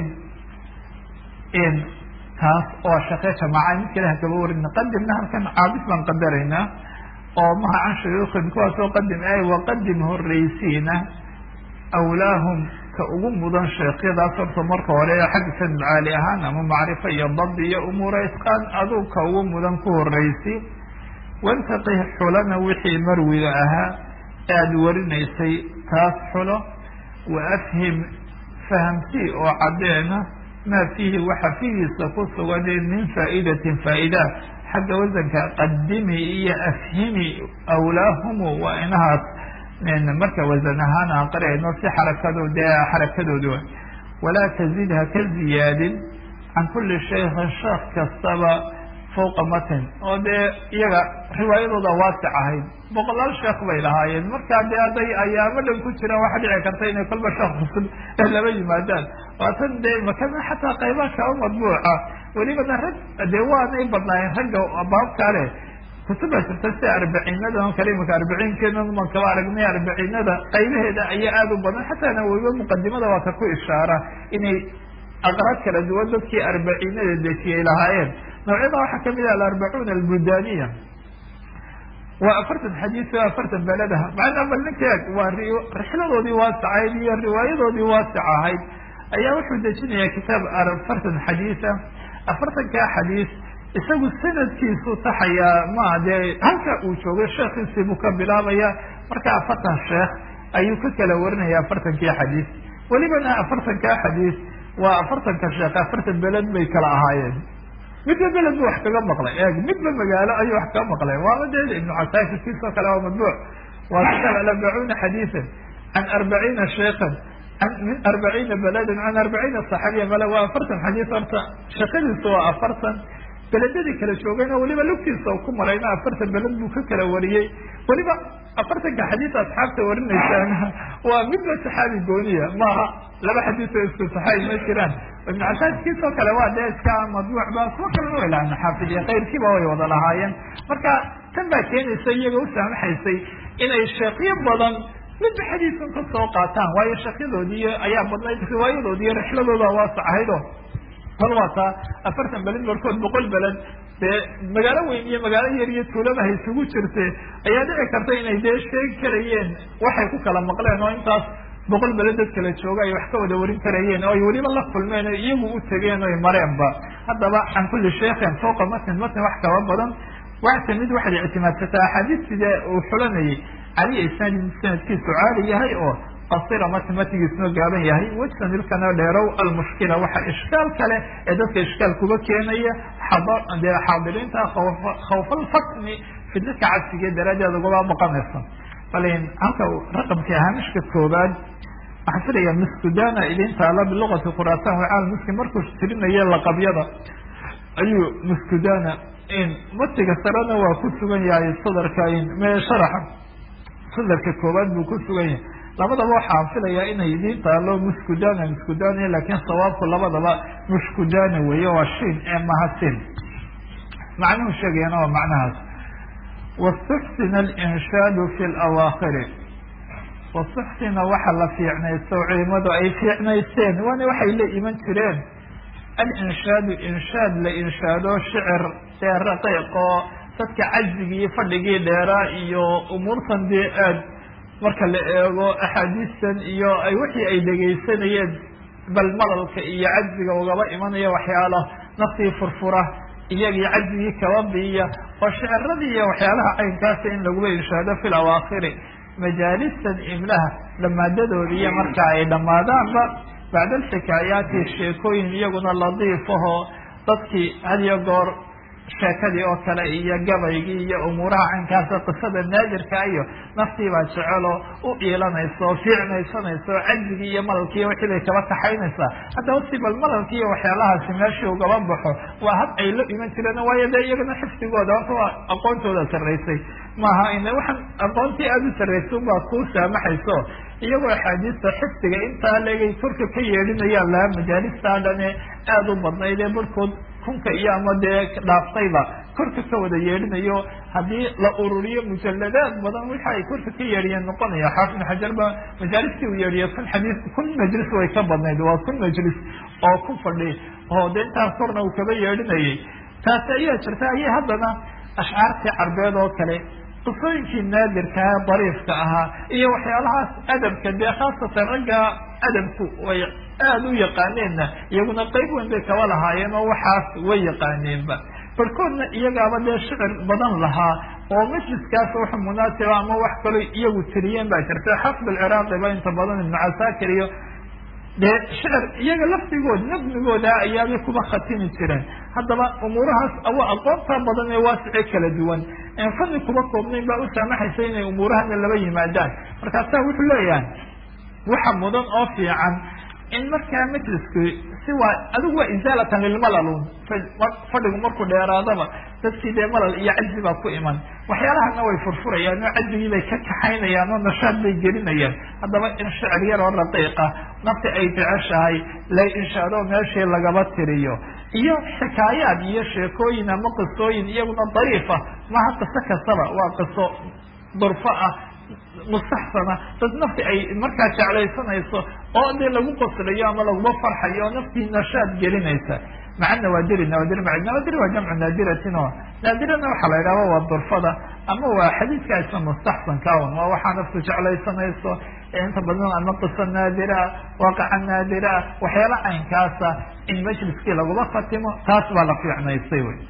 in taas oo shaqe jamaaca mid kale ha kaba warin qadimna halkan caabis baan qadaraynaa oo maha can shuyuukin kuwaasoo qadim ay waqadim horreysiina awlaahum ka ugu mudan sheekyadaas horta marka hore xagga sanad caali ahaan ama macrifo iyo dabdi iyo umuura isqaan aduu ka ugu mudan ku horreysi wantaqih xulana wixii marwiga ahaa aada warinaysay taas xulo wa afhim fahamsii oo caddeena maa fiihi waxa fiigiisa ku sugane min faa'idatin faa'ida xagga wasanka qadimi iyo afhimi awlaahumu waa inahaas marka wasan ahaan aan qarayno si xarakado dee xarakadoodu walaa tazid ha ka ziyaadin can kulli shaykhin sheekh kastaba fawqa matin oo dee iyaga riwaayadooda waasic ahayd boqolaal sheekh bay lahaayeen markaa dee hadday ayaamo dhan ku jiraan waxaa dhici karta inay kolba sheekh cusub laba yimaadaan waatan dee makana xataa qaybaha kaba madbuuca welibana rag dee waanay badnaayeen ragga baabkaa leh kutubaa jirta sida arbaciinada oo kale imaka arbiciinkeena maan kaba aragnay arbaciinada qaybaheeda ayaa aada u badan xataa nawowiba muqadimada waa ka ku ishaara inay aqraad kala duwan dadkii arbaciinada dejiyay lahaayeen noocyada waxaa kamid ah alarbacuuna albudaniya waa afartan xadiis o afartan beladaha macnaa bal ninkeeg waa rixladoodii waasacayd iyo riwaayadoodii waasic ahayd ayaa wuxuu dejinayaa kitaab afartan xadiisa afartankaa xadiis isagu sanadkiisu taxayaa ma dee halka uu joogay sheekhiisii buu ka bilaabaya marka afartan sheekh ayuu ka kala warinaya afartankii xadiis welibana afartankaa xadiis waa afartanka sheekh afartan beled bay kala ahaayeen midba beled bu wax kaga maqlay eeg midba magaalo ayuu wax kaga maqlay waaba dee ibnu casaakir kiisoo kale waa madbuuc waa kitaab alarbacuuna xadiisan can arbaciina sheekan min arbaciina beladan can arbaciina saxaabiya male waa afartan xadiis horta shaqadiisu waa afartan beledadii kala joogayna weliba lugtiisa ku marayna afartan beled buu ka kala wariyey weliba afartanka xadiis asxaabta warinaysaan waa midba saxaabi gooniya maaha laba xadiis oo isku saxaabi ma jiraan ibnu casaas kiisoo kale waa dee iska madbuuc ba kuwa kalena way lahaan xaafid iyo kayrkiiba way wada lahaayeen marka tan baa keenaysa iyaga u saamaxaysay inay sheekyo badan midba xadiisun ka soo qaataan waayo sheekyadoodii ayaa badnayd riwaayadoodi iyo rixladooda waasac ahaydo kol waa taa afartan beled barkood boqol beled dee magaalo weyn iyo magaalo yar iyo tuulaba hay isugu jirte ayaa dhici karta inay dee sheegi karayeen waxay ku kala maqleen oo intaas boqol beled dad kala jooga ay wax ka wada warin karayeen oo ay weliba la kulmeen o iyagu u tegeen oy mareenba haddaba can kulli sheikhin fawqa matn matn wax kaba badan waxta mid waxaad ictimaadsataa axaadiis sidee uu xulanayay cali isnaadi sanadkiisu caali yahay oo qasira matn matnigiisuna gaaban yahay wejtan ilkana dheerow almushkila waxa ishkaal kale ee dadka ishkaal kuba keenaya dee xaadiriinta khawfalfatni fidnadka cabsiga daraaddeed ugaba baqanaysa balin halka raqamkii haamishka koobaad waxaan filayaa miskudana idin taala bilugati khurasan wacaal muslim markuu tirinaya laqabyada ayuu miskudana matiga sarena waa ku sugan yahay sadarka me sharaxa sadarka koobaad buu ku sugan yahay labadaba waxaan filayaa inay idin taalo muskudana muskudana laakiin sawaabku labadaba mushkudana weeye waa shin ee mahasin macnuhu sheegayana waa macnahaas wastuxsina alinshaadu fi lawaakhiri wastuxsina waxa la fiicnaysto culimadu ay fiicnaysteen waana waxay la iman jireen alinshaadu inshaad la inshaado shicir dee raqiiq oo dadka cajzigii iyo fadhigii dheeraa iyo umuurtan dee aad marka la eego axaadiistan iyo ay wixii ay dhegaysanayeen bal malalka iyo cajziga ugaba imanaya waxyaala naftii furfura iyagii cajzigii kaba biiya oo shiciradii iyo waxyaalaha caynkaasa in laguba inshaado fi lawaakhiri majaalistan imlaha dhamaadadooda iyo marka ay dhammaadaanba bacda alxikaayaati sheekooyin iyaguna ladiifahoo dadkii hadiyo goor sheekadii oo kale iyo gabaygii iyo umuuraha caynkaasa qisada naadirka iyo naftii baa jeceloo u iilanaysa oo fiicnaysanaysa oo cajzigii iyo malalkiiyo wixii bay kaba kaxaynaysaa haddaba si bal malalkii iyo waxyaalahaasi meeshii ugaba baxo waa hab ay la iman jireen waayo dee iyagana xifdigooda horta waa aqoontooda sarraysay maaha in waxaan aqoontii aada u sarraysay unbaa kuu saamaxayso iyagoo axaadiista xifdiga intaa leegay korka ka yeedhinayaan laha majaalista dhane aada u badnayd ee barhkood kunka iyo ama dee dhaaftayba korka ka wada yeedhinayo haddii la ururiyo mujaladaad badan waxa ay korka ka yeedhiyeen noqonaya xaafid ibn xajar ba majaalistii uu yeedhiyo kun xadiis kun majlis way ka badnayd waa kun majlis oo ku fadhi oo dee intaas korna uu kaba yeedhinayay taasi ayaa jirta ayay haddana ashcaartii carbeed oo kale qisooyinkii naadirkaha dariifka ahaa iyo waxyaalahaas adabka dee khaasatan ragga adabku way aada u yaqaaneenna iyaguna qeyb weyn bay kaba lahaayeen oo waxaas way yaqaaneenba barkoodna iyagaaba dee shicir badan lahaa oo majliskaas wax munaasiba ama wax kaloo iyagu tiriyeen baa jirta xafid alciraaqi ba inta badan ibnu casaakir iyo dee shicir iyaga lafdigood nafmigooda ayaabay kuba khatimi jireen haddaba umuurahaas awa aqoonta badan ee waasice kala duwan en fadli kuba koobnayn baa u saamaxaysa inay umuurahana laba yimaadaan markaasaa wuxuu leeyahay waxa mudan oo fiican in markaa majlisku si waa adigu waa isaalatan lilmalalun fadhigu markuu dheeraadaba dadkii dee malal iyo cajzi baa ku iman waxyaalahana way furfurayaan oo cajzigii bay ka kaxaynayaan oo nashaad bay gelinayaan haddaba in shicir yar oo raqiiqa nafti ay jeceshahay la inshaado meeshii lagaba tiriyo iyo xikaayaad iyo sheekooyin ama qisooyin iyaguna dariifa maha qiso kastaba waa qiso durfo ah mustaxsana dad nafti ay markaa jeclaysanayso oo dee lagu qoslayo ama laguma farxayo oo naftii nashaad gelinaysa maca nawaadiri nawaadir ma nawaadir waa jamcu naadiratin oo naadirana waxaa la yidhahda waa durfada ama waa xadiidka isna mustaxsanka un waa waxaa naftu jeclaysanayso inta badan ama qiso naadiraa waaqaca naadiraa waxyaala caynkaasa in majliskii laguma khatimo taas baa la fiicnaystay wey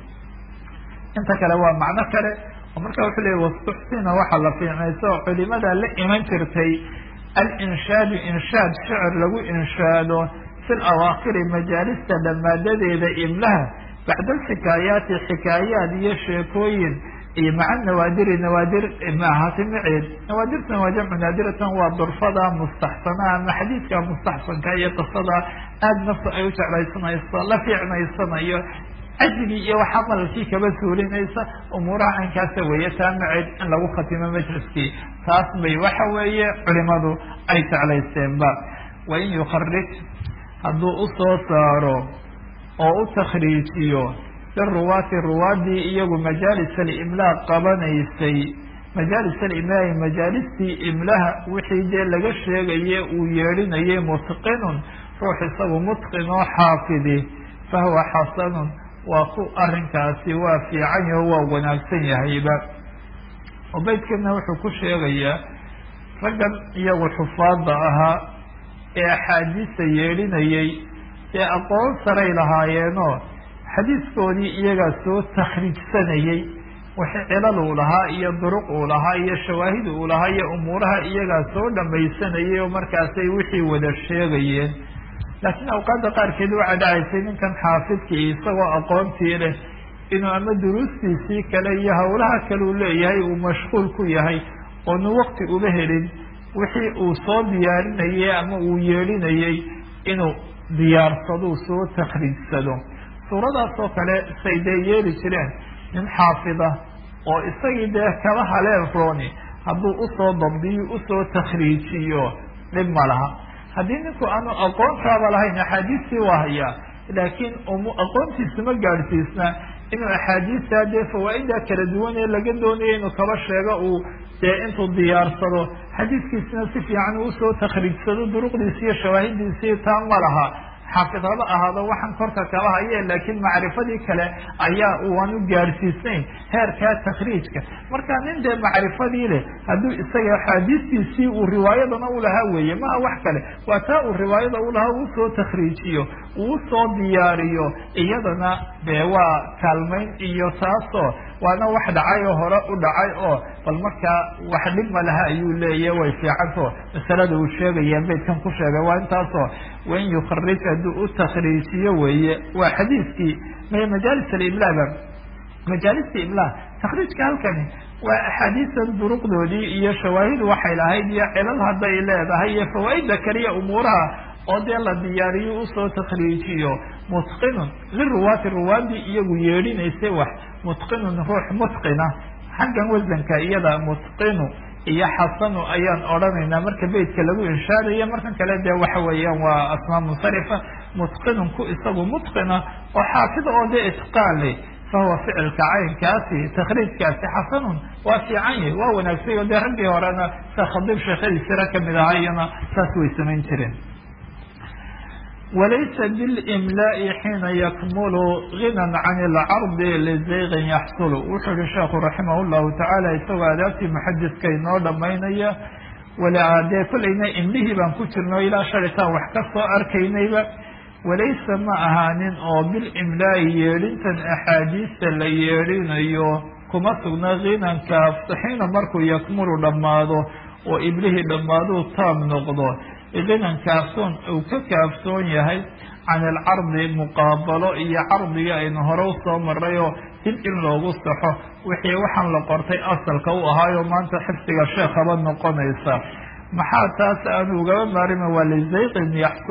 inta kale waa macno kale oo marka wuxuu leeyay wastuxsina waxaa la fiicnaysa oo culimada la iman jirtay alinshaadu inshaad shicir lagu inshaado fi lawaakiri majaalista dhammaadadeeda imlaha bacda alxikaayaati xikaayaat iyo sheekooyin iyo maca nawaadiri nawaadir maahaati maceed nawaadirtan waa jamcu naadiratan waa durfada mustaxsana ama xadiidka mustaxsanka iyo qisada aada naftu ay u jeclaysanayso la fiicnaysanayo cajigii iyo waxaa malalkii kaba suurinaysa umuuraha caynkaasa weeye taa maceed in lagu khatimo majliskii taas bay waxa weeye culimadu ay jeclaysteenba wain yukharij hadduu usoo saaro oo u takhriijiyo liruwaati ruwaadii iyagu majaalis alimlaa qabanaysay majaalis alimlaai majaalistii imlaha wixii dee laga sheegaye uu yeedhinayay mutqinun ruux isagu mutqin oo xaafidi fahuwa xasanun waa ku arrinkaasi waa fiican yaho waa wanaagsan yahayba oo beydkana wuxuu ku sheegayaa raggan iyagu xufaadda ahaa ee axaadiista yeedhinayay ee aqoon saray lahaayeenoo xadiiskoodii iyagaa soo takhriijsanayey wixii cilal uu lahaa iyo duruq uu lahaa iyo shawaahid uu lahaa iyo umuuraha iyagaa soo dhamaysanayay oo markaasay wixii wada sheegayeen laakiin awqaadda qaarkeed waxaa dhacaysay ninkan xaafidkii isagoo aqoontii leh inuu ama duruustiisii kale iyo hawlaha kale uu leeyahay uu mashquul ku yahay oonu wakti uba helin wixii uu soo diyaarinayay ama uu yeedhinayay inuu diyaarsado soo takhriijsado suuradaas oo kale say dee yeeli jireen nin xaafida oo isagii dee kala haleen rooni hadduu usoo dabdiyo usoo takhriijiyo dhib ma laha haddii ninku aanu aqoontaaba lahayn axaadiistii waa hayaa laakiin aqoontiisu ma gaadhsiisna inuu axaadiista dee fawaaida kala duwan ee laga doonayo inuu kaba sheego uu dee intuu diyaarsado xadiiskiisina si fiican uu usoo takhriijsado duruqdiisi iyo shawaahidiisii taa ma laha xaafid haba ahaado waxaan korka kaba haye laakiin macrifadii kale ayaa uan u gaadhsiisnayn heerkaa takhriijka marka nin dee macrifadii leh hadduu isaga axaadiistiisii uu riwaayadana ulahaa weeye maha wax kale waa taa uu riwaayada ulahaa uu soo takhriijiyo uu soo diyaariyo iyadana dee waa kaalmayn iyo taasoo waana wax dhacay oo hore u dhacay oo bal markaa wax dhib ma laha ayuu leeyahy way fiicanto masalada uu sheegaya beydkan ku sheegay waa intaasoo wain yukharij hadduu u takhriijiyo weeye waa xadiiskii may majaalis alimlaaba majaalista imla takhriijka halkani waa axaadiistan duruqdoodii iyo shawaahidu waxay lahayd iyo cilal hadday leedahay iyo fawaaida kaliya umuuraha oo dee la diyaariyo usoo takhriijiyo mutqinun liruwaati ruwaadii iyagu yeedhinaysay wax mutqinun ruux mutqina xaggan wasanka iyada mutqinu iyo xasanu ayaan odhanaynaa marka beytka lagu inshaadayo markan kale dee waxa weeyaan waa asmaa munsarifa mutqinun ku isagu mutqina oo xaafida oo dee itqaan leh fahuwa ficilka caynkaasi takhriijkaasi xasanun waa fiican yahy waa wanaagsay oo dee raggii horena sa khadiib sheekhadiisira kamid ahaa iyana saas way samayn jireen walaysa bilimlaai xiina yakmulu ginan can ilcardi lizayqin yaxsulu wuxuu yihi sheekhu raximah llahu tacaala isagoo adaabtii muxadidka inoo dhamaynaya walaadee kolleyna imlihii baan ku jirno ilaa shalitaan wax ka soo arkaynayba walaysa ma ahaanin oo bilimlaai yeedhintan axaadiista la yeedhinayo kuma sugna ginanka xiina markuu yakmulu dhammaado oo iblihii dhammaaduu taam noqdo ginan kaafsoon uu ka kaafsoon yahay can alcardi muqaabalo iyo cardigii aynu hore usoo maray oo dib in loogu saxo wixii waxaan la qortay asalka u ahaayo maanta xifdiga sheekhaba noqonaysa maxaa taas aanu ugaba maarima waa lizayqin yaxsulu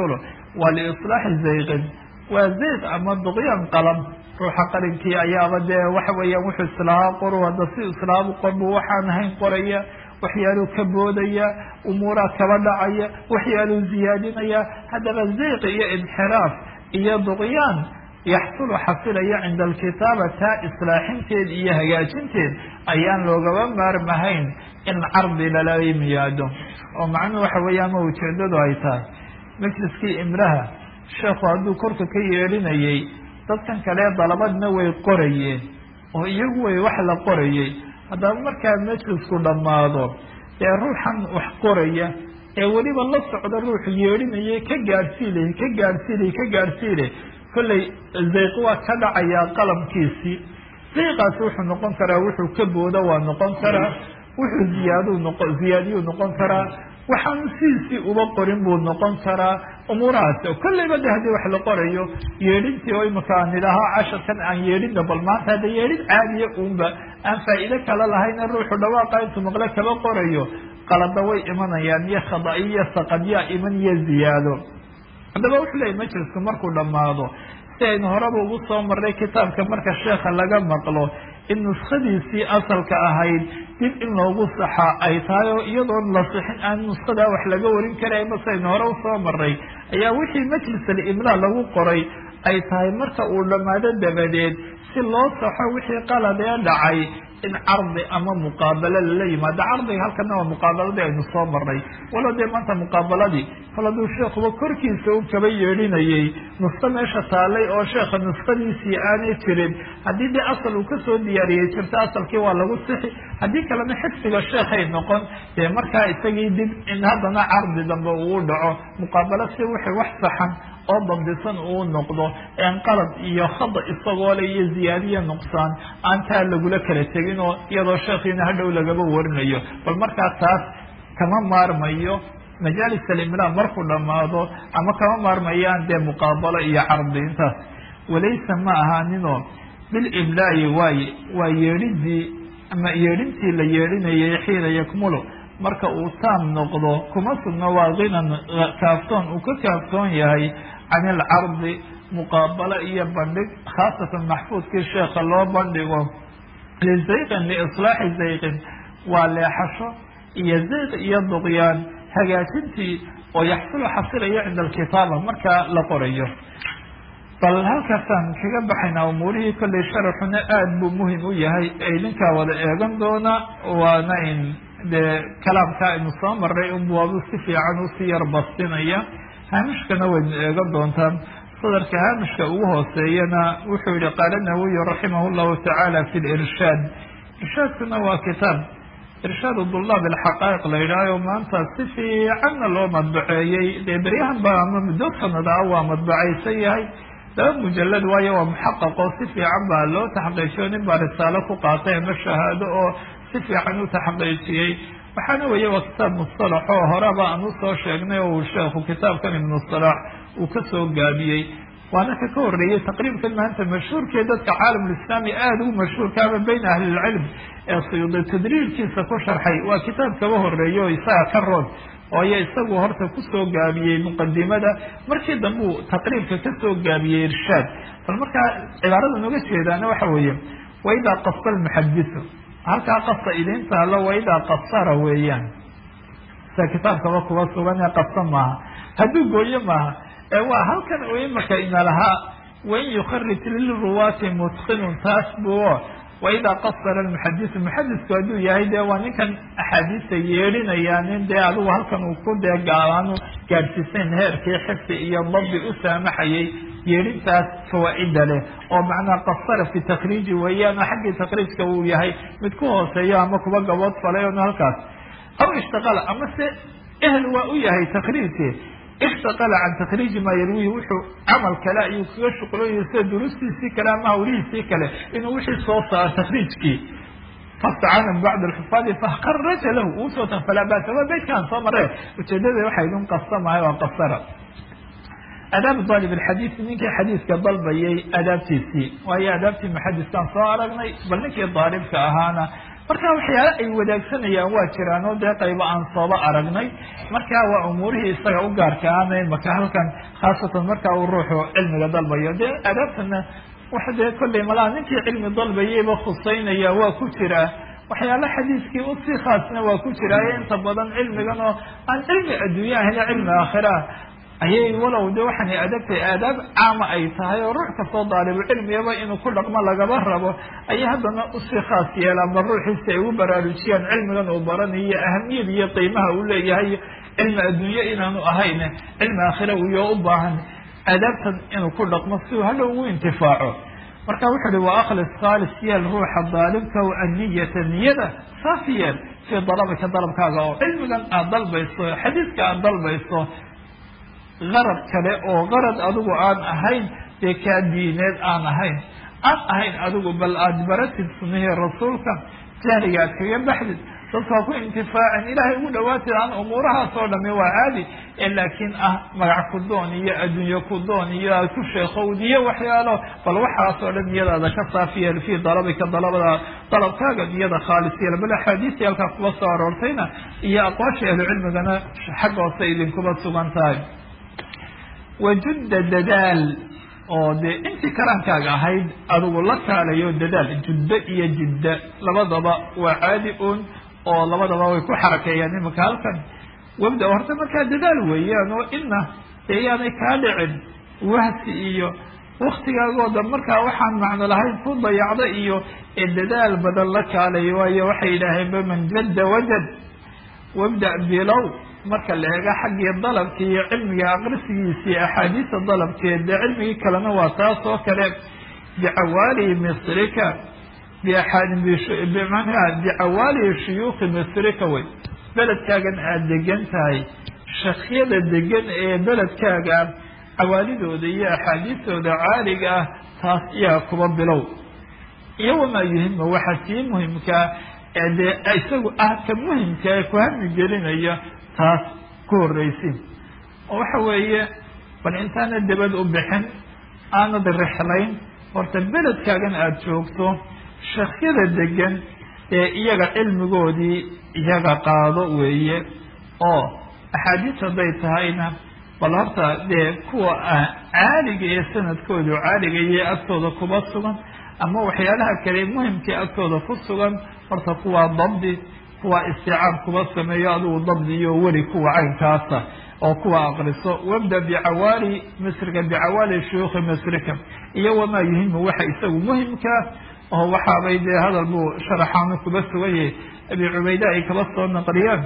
waa liislaaxi zayqin waa zayq ama duqyaan qalam ruuxa qalinkii ayaaba dee waxa weeyaan wuxuu islaahaa qoru hadda si islaamu qorbu waxaan ahayn qoraya waxyaaluu ka boodaya umuuraa kaba dhacaya waxyaaluu ziyaadinaya haddaba zayq iyo inxiraaf iyo duqyaan yaxsulu xasilaya cinda alkitaaba taa islaaxinteed iyo hagaajinteed ayaan loogaba maarmahayn in cardi lala yimaado oo macnuhu waxa weeyaan ma ujeedadu ay tahay majliskii imraha sheekhu hadduu korka ka yeelinayay dadkan kale dalabadna way qorayeen oo iyagu way wax la qorayay haddaba markaa majlisku dhammaado ee ruuxan wax qoraya ee weliba la socda ruuxu yeedhinayay ka gaadhsiilay ka gaadhsiilay ka gaadhsiilay kollay zayq waa ka dhacayaa qalamkiisii zayqaasi wuxuu noqon karaa wuxuu ka boodo waa noqon karaa wuxuu ziyaadu noqo ziyaadiyuu noqon karaa waxaanu sidiisii uba qorin buu noqon karaa umuurahaasi oo kollayba de haddii wax la qorayo yeedhintii oo imika aan idhaaho casharkan aan yeedhinna bal maanta hadda yeedhin caadiya uunba aan faa'iide kala lahayna ruuxu dhawaaqa intuu maqle kaba qorayo qalada way imanayaan iyo khada-iyo saqadyaa iman iyo ziyaado haddaba wuxuu leeyay majlisku markuu dhammaado si aynu horeba ugu soo marnay kitaabka marka sheekha laga maqlo in nuskadiisii asalka ahayd dib in loogu saxaa ay tahay oo iyadoon la sixin aan nuskadaa wax laga warin karayn base aynu hore usoo marnay ayaa wixii majlis alimlaa lagu qoray ay tahay marka uu dhammaado dabadeed si loo saxo wixii qaladee dhacay in cardi ama muqaabalo lala yimaado cardiga halkana waa muqaabaladii aynu soo marnay walo dee maanta muqaabaladii kol hadduu sheekuba korkiisa u kaba yeedhinayay nusko meesha taalay oo sheekha nuskadiisii aanay jirin haddii dee asal uu kasoo diyaariyey jirto asalkii waa lagu sixi haddii kalena xifdiga sheekhay noqon dee markaa isagii dib in haddana cardi dambe uu dhaco muqaabalo si wixii wax saxan oo dambisan uu noqdo een qalad iyo khada isagoo le iyo ziyaadiya nuqsaan aan taa lagula kala tegin oo iyadoo sheekhiina hadhow lagaba warinayo bal markaa taas kama maarmayo majaalis alimlaa markuu dhammaado ama kama maarmayaan dee muqaabalo iyo cardi intaas walaysa ma ahaaninoo bilimlaayi waaye waa yeedhidii ama yeedhintii la yeedhinayay xiina yakmulu marka uu taam noqdo kuma sugno waa kinan kaaftoon uu ka kaaftoon yahay can ilcardi muqaabalo iyo bandhig khaasatan maxfuudkii sheekha loo bandhigo lizayqin liislaaxi zayqin waa leexasho iyo zayq iyo duqyaan hagaajintii oo yaxsulu xasilaya cinda alkitaaba marka la qorayo bal halkaasaan kaga baxaynaa umuurihii kollay sharaxuna aada buu muhim u yahay ay ninkaa wada eegan doona waana in dee kalaamka aynu soo maray unbuabu si fiican usii yar bastinaya haamishkana waynu eegan doontaan sadarka haamishka ugu hooseeyana wuxuu yihi qaala nawiyu raximah llahu tacaala fi lirshaad irshaadkuna waa kitaab irshaadu dulaab alxaqaa'iq la yidhaaho maanta si fiicanna loo madbaceeyey dee beryahan ba ama muddo sanada ah waa madbacaysan yahay laba mujalad waayo waa muxaqaqo si fiican baa loo taxqiijiyo nin baa risaalo ku qaatay ama shahaado oo si fiican u taxqiijiyey waxaana weeye waa kitaab mustalax oo horeba aan usoo sheegnay oo uu sheekhu kitaabkan ibnu salaax uu kasoo gaabiyey waana ka ka horreeyey taqriibkan maanta mashhuurkee dadka caalamulislaami aada ugu mashhuurka ama bayna ahlilcilm ee suyuudi tadriirkiisa ku sharxay waa kitaab kaba horreeya oo isaga ka rood ooyo isagu horta kusoo gaabiyey muqadimada markii dambe uu taqriibka kasoo gaabiyey irshaad bal markaa cibaarada nooga jeedaana waxa weeye waidaa qasa almuxadisu halkaa qasa idin taalo waidaa qasara weeyaan sida kitaabkaba kuba sugan ee qasa maaha hadduu gooyo maaha ee waa halkan u imaka ina lahaa wain yukharij lilruwaati mutqinun taas buo waidaa qasara almuxadisu muxadisku hadduu yahay dee waa ninkan axaadiista yeedhinaya nin dee adigu halkan uu ku dee gaalaanu gaadhsiisayn heerkii xifdi iyo dabdi u saamaxayay yeedhintaas fawaa-ida leh oo macnaa qasara fi takriiji weeyaan oo xaggii takriijka uu yahay mid ku hooseeyo ama kuba gabood falay on halkaas aw ishtaqala ama se ehel waa u yahay takriijki ishtaqala can takriiji maa yarwihi wuxuu camal kale ayuu kaga shuqlooyay sida durustiisii kale ama hawlihiisii kale inuu wixii soo saaro takriijkii fastacana bacd alxufaadi fakaraja lahu uusoo tan falaa basa waa beydkaan soo mare ujeedada waxay idin qasamahay waa qasara adaab daalib alxadiid ninkii xadiiska dalbayay adaabtiisii waayo adaabtii muxadiskaan soo aragnay bal ninkii daalibka ahaana marka waxyaale ay wadaagsanayaan waa jiraan oo dee qaybo aan sooba aragnay marka waa umuurihii isaga u gaarka aana maka halkan khaasatan marka uu ruuxu cilmiga dalbayo dee adaabtana waxa dee kollay malaha ninkii cilmi dalbayayba khuseynaya waa ku jiraa waxyaale xadiiskii usii khaasna waa ku jiraayo inta badan cilmigan oo aan cilmi adduunya ahayna cilmi aakhira ayay walow de waxaanay adagtay aadaab caama ay tahay oo ruux kastoo daalibu cilmigaba inuu ku dhaqmo lagaba rabo ayay haddana usii khaas yeelaan bal ruuxiisi ay ugu baraarujiyaan cilmigan uu baranayo ahamiyada iyo qiimaha uu leeyahay cilmi adduunye inaanu ahayn cilmi aakhira uyo u baahan aadaabtan inuu ku dhaqmo si uu hadhow ugu intifaaco marka wuxu uhi wa akhlis khaalis yeel ruuxa daalibka anniyata niyada saafi yeel fii dalabika dalabkaaga oo cilmigan aada dalbayso xadiiska aada dalbayso qarad kale oo qarad adigu aan ahayn dee kaa diineed aan ahayn aan ahayn adigu bal aada baratid sunihii rasuulka jahliga aad kaga baxdid dadkaa ku intifaacin ilaahay ugu dhawaatid aan umuurahaas oo dhami waa caadi laakiin ah magac ku doon iyo adduunye ku doon iyo aad ku sheekowd iyo waxyaalo bal waxaas oo dhan niyadaada ka saafiyeel fii dalabika dalabada dalabkaaga niyada khaalis yeel bal axaadiistii halkaa kuba soo aroortayna iyo aqwaasha ahlucilmigana xagga hoose idinkuba sugan tahay wajudda dadaal oo dee intii karaankaaga ahayd adigu la kaalayo dadaal juddo iyo jidda labadaba waa caadi un oo labadaba way ku xarakeeyaan imanka halkan wabda horta markaa dadaal weeyaan oo ina dee yaanay kaa dhicin wahsi iyo waktigaagooda markaa waxaan macno lahayn ku dayacda iyo ee dadaal badan la kaalayo waayo waxay yidhaaheen baman jadda wajad wabda bilow marka la eega xaggii dalabki iyo cilmiga aqrisigiisii axaadiista dalabkeed dee cilmigii kalena waa taas oo kale bicawaali misrika bmanaa bicawaali shuyuukhi misrika wey beledkaagan aada degan tahay shakyada degan ee beledkaaga cawaalidooda iyo axaadiistooda caaliga ah taas iyaa kuba bilow iyo wamaa yuhima waxa sii muhimkaa ee dee isagu ah ka muhimka ee ku hami gelinaya taas ku horreysin oo waxa weeye bal intaana debad u bixin aanad rixlayn horta beledkaagan aada joogto shakyada degan ee iyaga cilmigoodii iyaga qaado weeye oo axaadiis hadday tahayna bal horta dee kuwa caaliga ee sanadkoodu caaliga iyo agtooda kuba sugan ama waxyaalaha kale muhimkii agtooda ku sugan horta kuwaa dabdi kuwa isticaab kuba sameeyo adigu dabdi iyo weli kuwa caynkaasa oo kuwa aqriso wabda bicawaali misrika bicawaali shuyuukhi misrika iyo wamaa yuhimu waxa isagu muhimkaa oo waxaabay dee hadal buu sharaxaanu kuba suganyay abi cubayda ay kaba soo naqliyaan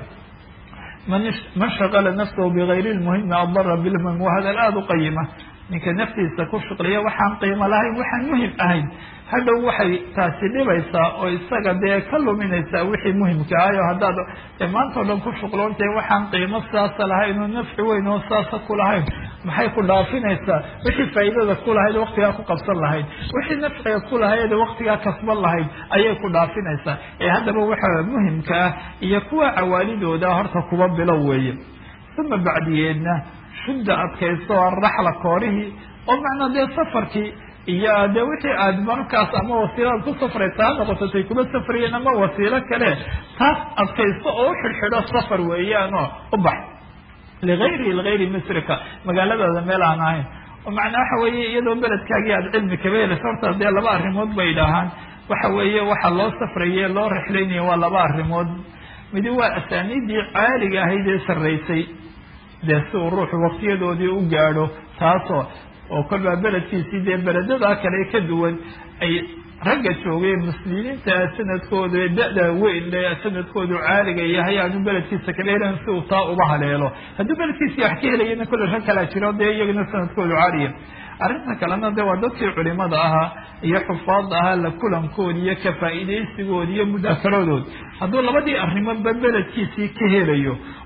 man shaqala nafsahu bigayri lmuhimi adara bilmuhim waa hadal aada u qayima ninka naftiisa ku shuqliya waxaan qiimo lahayn waxaan muhim ahayn hadhow waxay taasi dhibaysaa oo isaga dee ka luminaysaa wixii muhimka ahay oo haddaad maanta o dhan ku shuqloontahay waxaan qiimo saasa lahayn oo nafci weyn oo saasa ku lahayn maxay ku dhaafinaysaa wixii faa'iidada ku lahayd waktigaa ku qabsan lahayd wixii nafciga ku lahayd waktigaa kasban lahayd ayay ku dhaafinaysaa ee haddaba waxa muhimka ah iyo kuwa cawaalidooda horta kuba bilow weeye uma bacdiyeedna shudda adkaysto araxla koorihii oo macnaa dee safarkii iyo dee wixii aad markaas ama wasiiladaad ku safraysa ha noqototay kuma safrayeen ama wasiilo kale taas adkaysto oo u xidhxidho safar weeyaanoo u bax ligayri ligayri misrika magaaladaada meel aan ahayn oo macnaa waxa weeye iyadoo beledkaagii aada cilmi kaba helaysa horta dee laba arrimood bay dhahaan waxa weeye waxa loo safraye loo rexlaynaya waa laba arrimood midi waa asaaniidii caaliga ahayd ee sarraysay dee si uu ruuxu waktiyadoodii u gaadho taasoo oo kolbaa beledkiisii dee beledadaa kale ka duwan ay ragga joogeen muslimiinta sanadkooda ee da-da weyn le sanadkoodu caaliga yahay aanu beledkiisa kala helan si uu taa uba haleelo hadduu beledkiisii wax ka helayana kolle rag kalaa jiro dee iyagana sanadkoodu caaliya arrinta kalena de waa dadkii culimada ahaa iyo xufaadda ahaa la kulankoodi iyo ka faa'iidaysigoodi iyo mudaakaradood hadduu labadii arrimoodba beledkiisii ka helayo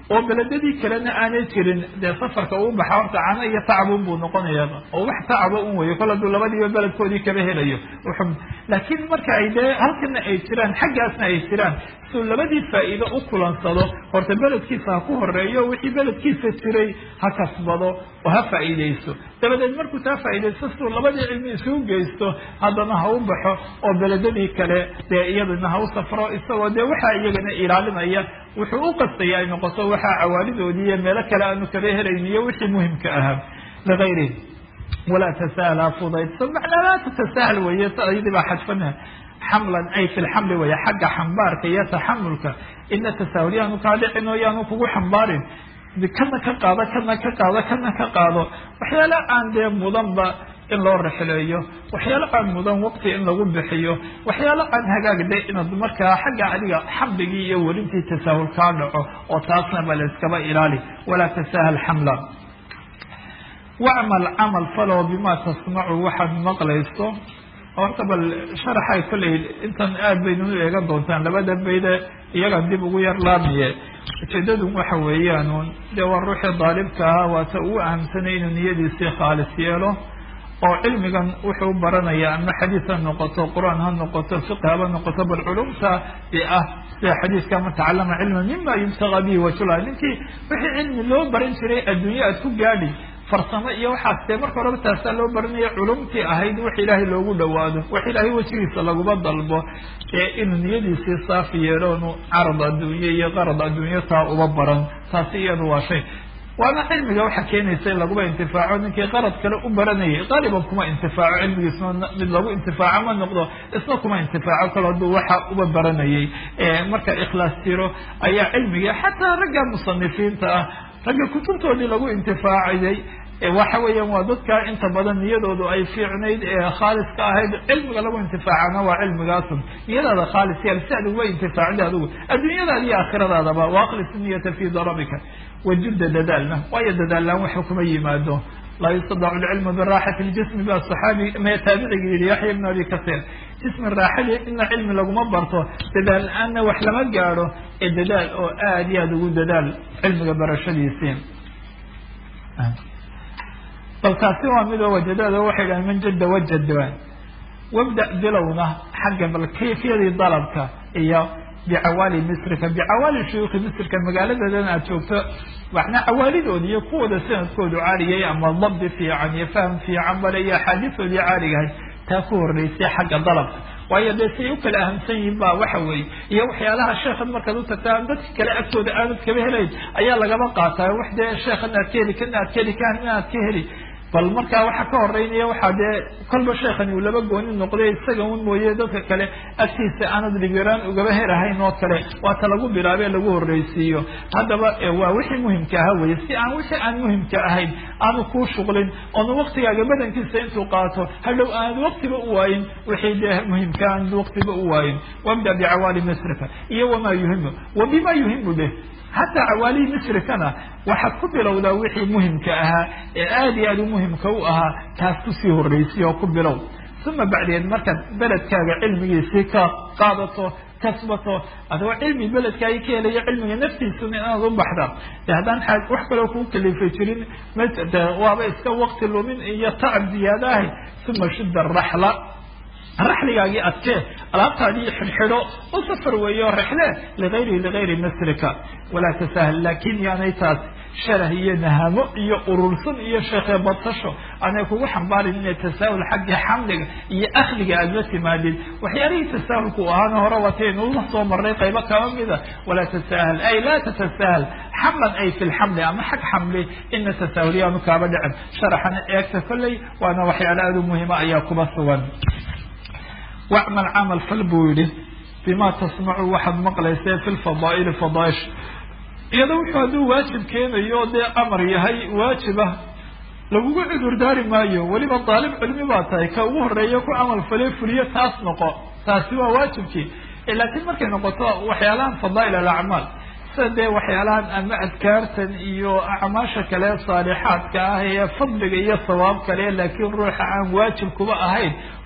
oo beledadii kalena aanay jirin dee safarka uu baxa horta cano iyo tacbun buu noqonaya oo wax tacba un weyo kol hadduu labadiiba beledkoodii kaba helayo laakiin marka ay dee halkana ay jiraan xaggaasna ay jiraan suu labadii faa'iido u kulansado horta beledkiisa ha ku horeeyo wixii beledkiisa jiray ha kasbado oo ha faa'iideysto dabadeed markuu taa faa'iideysto siduu labadii cilmi isugu geysto haddana ha u baxo oo beledadii kale dee iyadana ha u safro isagoo dee waxaa iyagana ilaalinaya wuxuu u qastaya ay noqoto waxaa cawaalidoodii iyo meelo kale aanu kaba helayn iyo wixii muhimka ahaa ligayrihi walaa tasahal ha fudaydso macnaa laa tatasahal weeye ayadii baa xadfana xamlan ay fi lxamli weeye xagga xambaarka iyo taxamulka ina tasahul yaanu kaa dhicin oo yaanu kugu xambaarin kana ka qaado kana ka qaado kana ka qaado waxyaala aan dee mudanba in loo rexleeyo waxyaalo aan mudan waqti in lagu bixiyo waxyaalo aan hagaagda inaad markaa xagga adiga xamligii iyo welintii tasaahul kaa dhaco oo taasna ba la iskaba ilaali walaa tasahal xamla wacmal camal falow bima tasmacu waxaad maqlayso horta bal sharaxay kolley intan aad baynu u eegan doontaan labada bayde iyagan dib ugu yar laamiye ujeedadu waxa weeyaan dee waa ruuxii daalibka ah waata ugu ahamsanay inuu niyadiisii khaalis yeelo oo cilmigan wuxuu baranaya ama xadiis ha noqoto qur-aan ha noqoto fiqi haba noqoto bal culumta dee ah sida xadiiska man tacalama cilma mima yubtaga bihi wajula ninkii wixii cilmi loo baran jiray adduunye aad ku gaadhi farsamo iyo waxaas dee marka horeba taasaa loo baranaya culumtii ahayd wax ilaahay loogu dhawaado wax ilaahay wejigiisa laguma dalbo ee inuu niyadiisii saafi yeeloonu carad adduunye iyo qarad adduunye taa uba baran taasi iyadu waa shay waana cilmiga waxaa keenaysa in laguba intifaaco ninkii qarad kale u baranayay qaaliban kuma intifaaco cilmigiisma mid lagu intifaaco ma noqdo isna kuma intifaaco kale hadduu waxa uba baranayay marka ikhlaas jiro ayaa cilmiga xataa ragga musanifiinta ah ragga kutubtoodii lagu intifaacayay waxa weeyaan waa dadka inta badan niyadoodu ay fiicnayd ee khaaliska ahayd cilmiga lagu intifaacana waa cilmigaasun niyadaada khaalis yaal si aad uga intifaacda adigu adduunyadaada iyo aakhiradaadaba waaqlis niyata fi darabika wajudda dadaalna waayo dadaallaan waxa kuma yimaado laa yustadacu lcilmu biraaxati ljismi ba saxaabi ma taabiciga yihi yaxya ibn abi kasiir jismi raaxadii ina cilmi laguma barto dadaal la-aanna wax lama gaadho ee dadaal oo aad iyo aada ugu dadaal cilmiga barashadiisii bal taasi waa mid oo wajadaada waxay dhahan man jadda wajada wabda bilowna xagga bal kayfiyadii dalabka iyo bicawaali misrika bicawaali shuyuukhi misrika magaaladeedan aad joogto macnaa cawaalidoodi iyo kuwooda sanadkoodu caaliyay ama dabdi fiican iyo fahm fiican bale iyo axaadiistoodii caaligahay taa ku horeysay xagga dalabka waayo dee siay u kala ahamsan yihiin ba waxa weeye iyo waxyaalaha sheekhan markaad u tagtaa dadka kale agtooda aanad kaba helayn ayaa lagaba qaataa wax dee sheekhan aad ka heli kana aad ka heli kana aad ka heli bal markaa waxaa ka horeynaya waxaa dee kolba sheekani uu laba gooni noqday isaga un mooye dadka kale agtiisa aanad dhibiraan ugaba helahayn oo kale waata lagu bilaabe lagu horreysiiyo haddaba waa wixii muhimka ahaa weye si aan wixii aan muhimka ahayn aanu kuu shuqlin oonu waktigaaga badankiisa intuu qaato hadhow aanad waktiba u waayin wixii dee muhimka aanad waktiba u waayin wabda bicawaali misrika iyo wamaa yuhimu wa bima yuhimu bih xataa cawaalihii misrikana waxaad ku bilowdaa wixii muhimka ahaa ee aad iyo aad u muhimka u ahaa taas kusii horreysay oo ku bilow uma bacdeed markaad beledkaaga cilmigiisii ka qaadato kasbato adoo cilmi beledkaagi ka helayo cilmiga naftiisuna inaad u baxda de haddaan wax kaloo kuu kalifay jirin de waaba iska wakti lumin iyo tacab ziyaada ahay uma shudda raxla raxligaagii adkee alaabtaadii xidhxidho u safar weeyo rexle ligayri ligayri masrika walaa tasahal laakin yaanay taas sharah iyo nahamo iyo urursan iyo sheekhe badsasho aanay kugu xambaarin inay tasaahul xagga xamliga iyo akhliga aada la timaadid waxyaalihii tasaahulku ahaana hore wataynu la soo marnay qaybo kaba mida walaa tasahal ay laa tatasahal xamlan ay fi lxamli ama xag xamli ina tasaahul yaanu kaaba dhicin sharaxana eegta kolley waana waxyaala aada u muhima ayaa kuba sugan wacmal camal fal buu yihi bima tasmacu waxaad maqlaysa fi lfadaa'ili fadaa'ish iyado wuxuu hadduu waajib keenayo dee amar yahay waajibah lagugu cudur daari maayo weliba daalib cilmi baa tahay ka ugu horeeya ku camal fale fuliyo taas noqo taasi waa waajibkii laakiin markay noqoto waxyaalahan fadaa'il alacmaal sida dee waxyaalahan ama adkaartan iyo acmaasha kale saalixaadka ah ee fadliga iyo sawaab kale laakiin ruuxa aan waajib kuba ahayn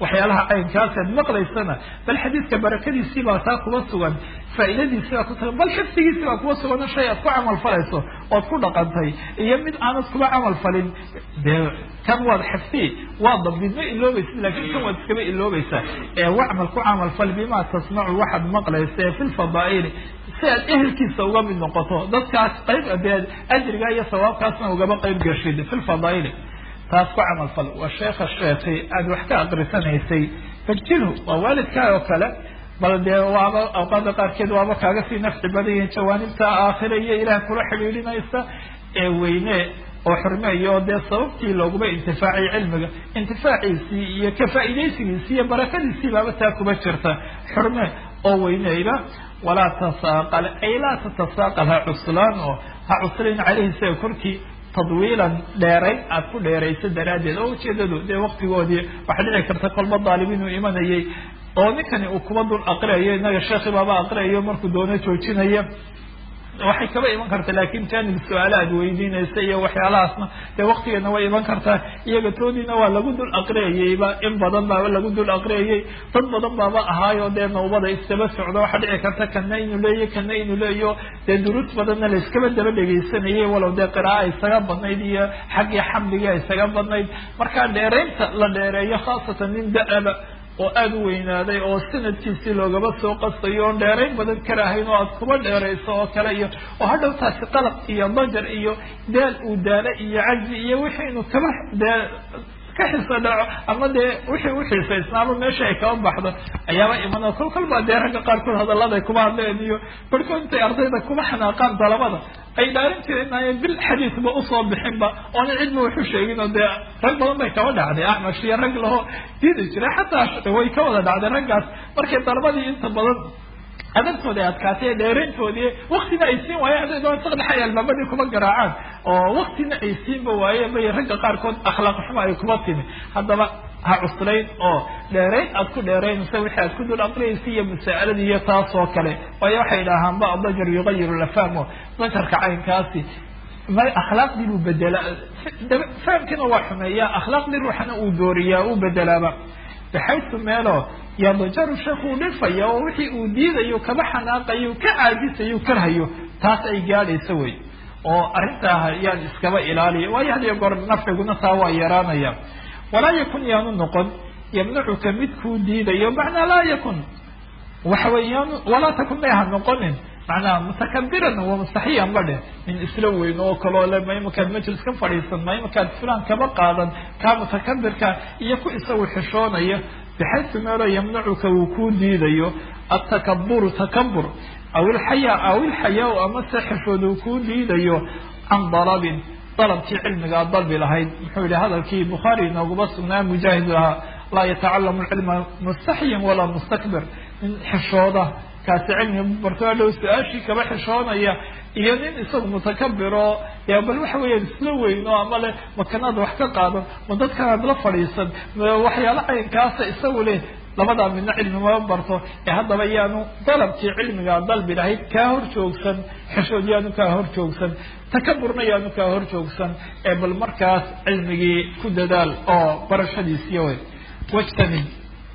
waxyaalaha caynkaas aad maqlaysana bal xadiidka barakadiisii baa taa kuba sugan faa'iidadiisii baa ku sugan bal xifdigiisii baa kuba sugan shay aad ku camal falayso ood ku dhaqantay iyo mid aanad kuba camal falin dee kan waad xifdi waa dabdid ma iloobaysid laakiin kan waad iskaba iloobaysaa ee wacmal ku camal fal bimaa tasmacu waxaad maqlaysa ee fi lfadaa'ili si aad ehelkiisa uga mid noqoto dadkaas qayb dee ajriga iyo sawaabkaasna ugaba qayb gashid fi lfadaa'ili taas ku camal fal waa sheekha sheekhi aada wax ka aqrisanaysay fajilhu waa waalidkaa oo kale bal dee waaba awqaada qaarkeed waaba kaaga sii nafci badan yihiin jawaanibta aakhira iyo ilaah kula xidhiidhinaysa ee weyne oo xurmeeyo dee sababtii looguma intifaacay cilmiga intifaaciisii iyo ka faa'iidaysigiisii iyo barakadiisii baaba taa kuba jirta xurme oo weyneyba walaa tasaaqal ay laa tatasaaqal ha cuslaan oo ha cuslayn caleyhi isaga korkii tadwiilan dheeray aada ku dheerayso daraaddeed oo ujeedadu dee waktigoodii waxaa dhici karta kolba daalibiin uu imanayay oo ninkani uu kuba dul aqriayo inaga sheekhi baaba aqriayo markuu doono joojinaya waxay kaba iman karta laakin janib su-aala aad weydiinaysa iyo waxyaalahaasna dee waktigeedna way iman kartaa iyaga toodiina waa lagu dul aqriyayeyba in badan baaba lagu dul aqriyayey dad badan baaba ahaayo dee nawbada isdaba socdo waxaa dhici karta kana inuu leeyo kana inuu leeyo dee duruus badanna la iskaba daba dhegaysanayay walow dee qiraaa isaga badnayd iyo xaggii xamdiga isaga badnayd markaa dheeraynta la dheereeyo khaasatan nin da-aba oo aada u weynaaday oo sanadkiisii loogaba soo qasayo oon dheerayn badan karahayn oo aada kuba dheerayso oo kale iyo oo hadhow taasi qalaq iyo dajar iyo daal uu daalo iyo cajzi iyo wixii inuu kaba dee ka xiso dhaco ama dee wixii uxiisaysnaaba meesha ay kaba baxdo ayaaba iman kol kol baa dee ragga qaarkood hadaladay kuba hadleen iyo barhkood intay ardayda kuba xanaaqaan dalabada ay dhaarin jireen bil xadiisba usoo bixinba oona cidba waxu sheegin oo dee rag badan bay kaba dhacday axmash iyo rag laho diidi jiray xataa way ka wada dhacday raggaas markay dalabadii inta badan adabtooda ay adkaatay dheerayntoodii waktina ay siin waayeen haday doon saqdhaxay albaabadii kuma garaacaan oo waktina ay siinba waayeen bay ragga qaarkood akhlaaq xumo ay kuma timi haddaba ha cuslayn oo dheerayn aad ku dheeraynaysa wixii aad ku dul aqriyaysa iyo masaa'iladii iyo taas oo kale waayo waxay idhaahaan ba dajar yugayiru lafahmo dajarka caynkaasi ma akhlaaqdii buu bedela fahamkiina waa xumeeyaa akhlaaqdii ruuxana uu dooriyaa uu bedelaaba baxaysu meelo yadajaru sheekuu dhifaya oo wixii uu diidayo kaba xanaaqayo ka caajisayo karhayo taas ay gaadhaysa wey oo arrintaa yaan iskaba ilaaliya waayo hadiyo goor nafciguna taa waa yaraanaya walaa yakun yaanu noqon yamnacuka mid kuu diidayo macnaa laa yakun waxa wey yaanu walaa takun may ha noqonin macnaha mutakabiran wa mustaxiyan ba dheh min isla weyn oo kaloo le ma imakaad majlis ka fadhiisan ma imakaad fulan kaba qaadan kaa mutakabirka iyo ku isagu xishoonaya bixaysu meelo yamnacuka uu kuu diidayo atakaburu takabur aw ilxayaa aw ilxayaa amase xishood uu kuu diidayo can dalabin dalabkii cilmigaa dalbi lahayd muxuu yihi hadalkii bukhaari inooguma sugnaa mujaahid ahaa laa yatacalamu cilma mustaxyin walaa mustakbir nin xishooda kaasi cilmiga barto adhow su-aashii kaba xishoonaya iyo nin isagu mutakabiro ya bal waxa weeyaan isla weyno ama le makanaad wax ka qaadan ma dadkanaad la fadhiisan waxyaalo caynkaasa isagu leh labadaa midna cilmi maba barto ee haddaba yaanu dalabkii cilmigaa dalbi lahayd kaa hor joogsan xishood yaanu kaa hor joogsan takaburna yaanu kaa hor joogsan ee bal markaas cilmigii ku dadaal oo barashadiisiy wey wajtanib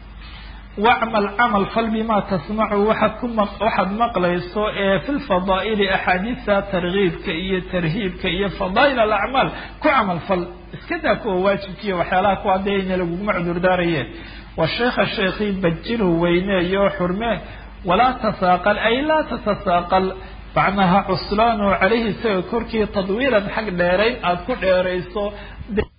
wacmal camal fal bimaa tasmacu waxaad ku ma waxaad maqlayso ee fi lfadaa'ili axaadiista targiibka iyo tarhiibka iyo fadaa'il alacmaal ku camal fal iska daa kuwa waajibkiiyo waxyaalaha kuwa dee laguguma cudurdaarayeen wa sheekha sheekii bajilhu weyneeyo xurmee walaa tasaaqal ay laa tatasaaqal macnaha cuslaanu calayhi isaga korkii tadwiilan xag dheerayn aada ku dheerayso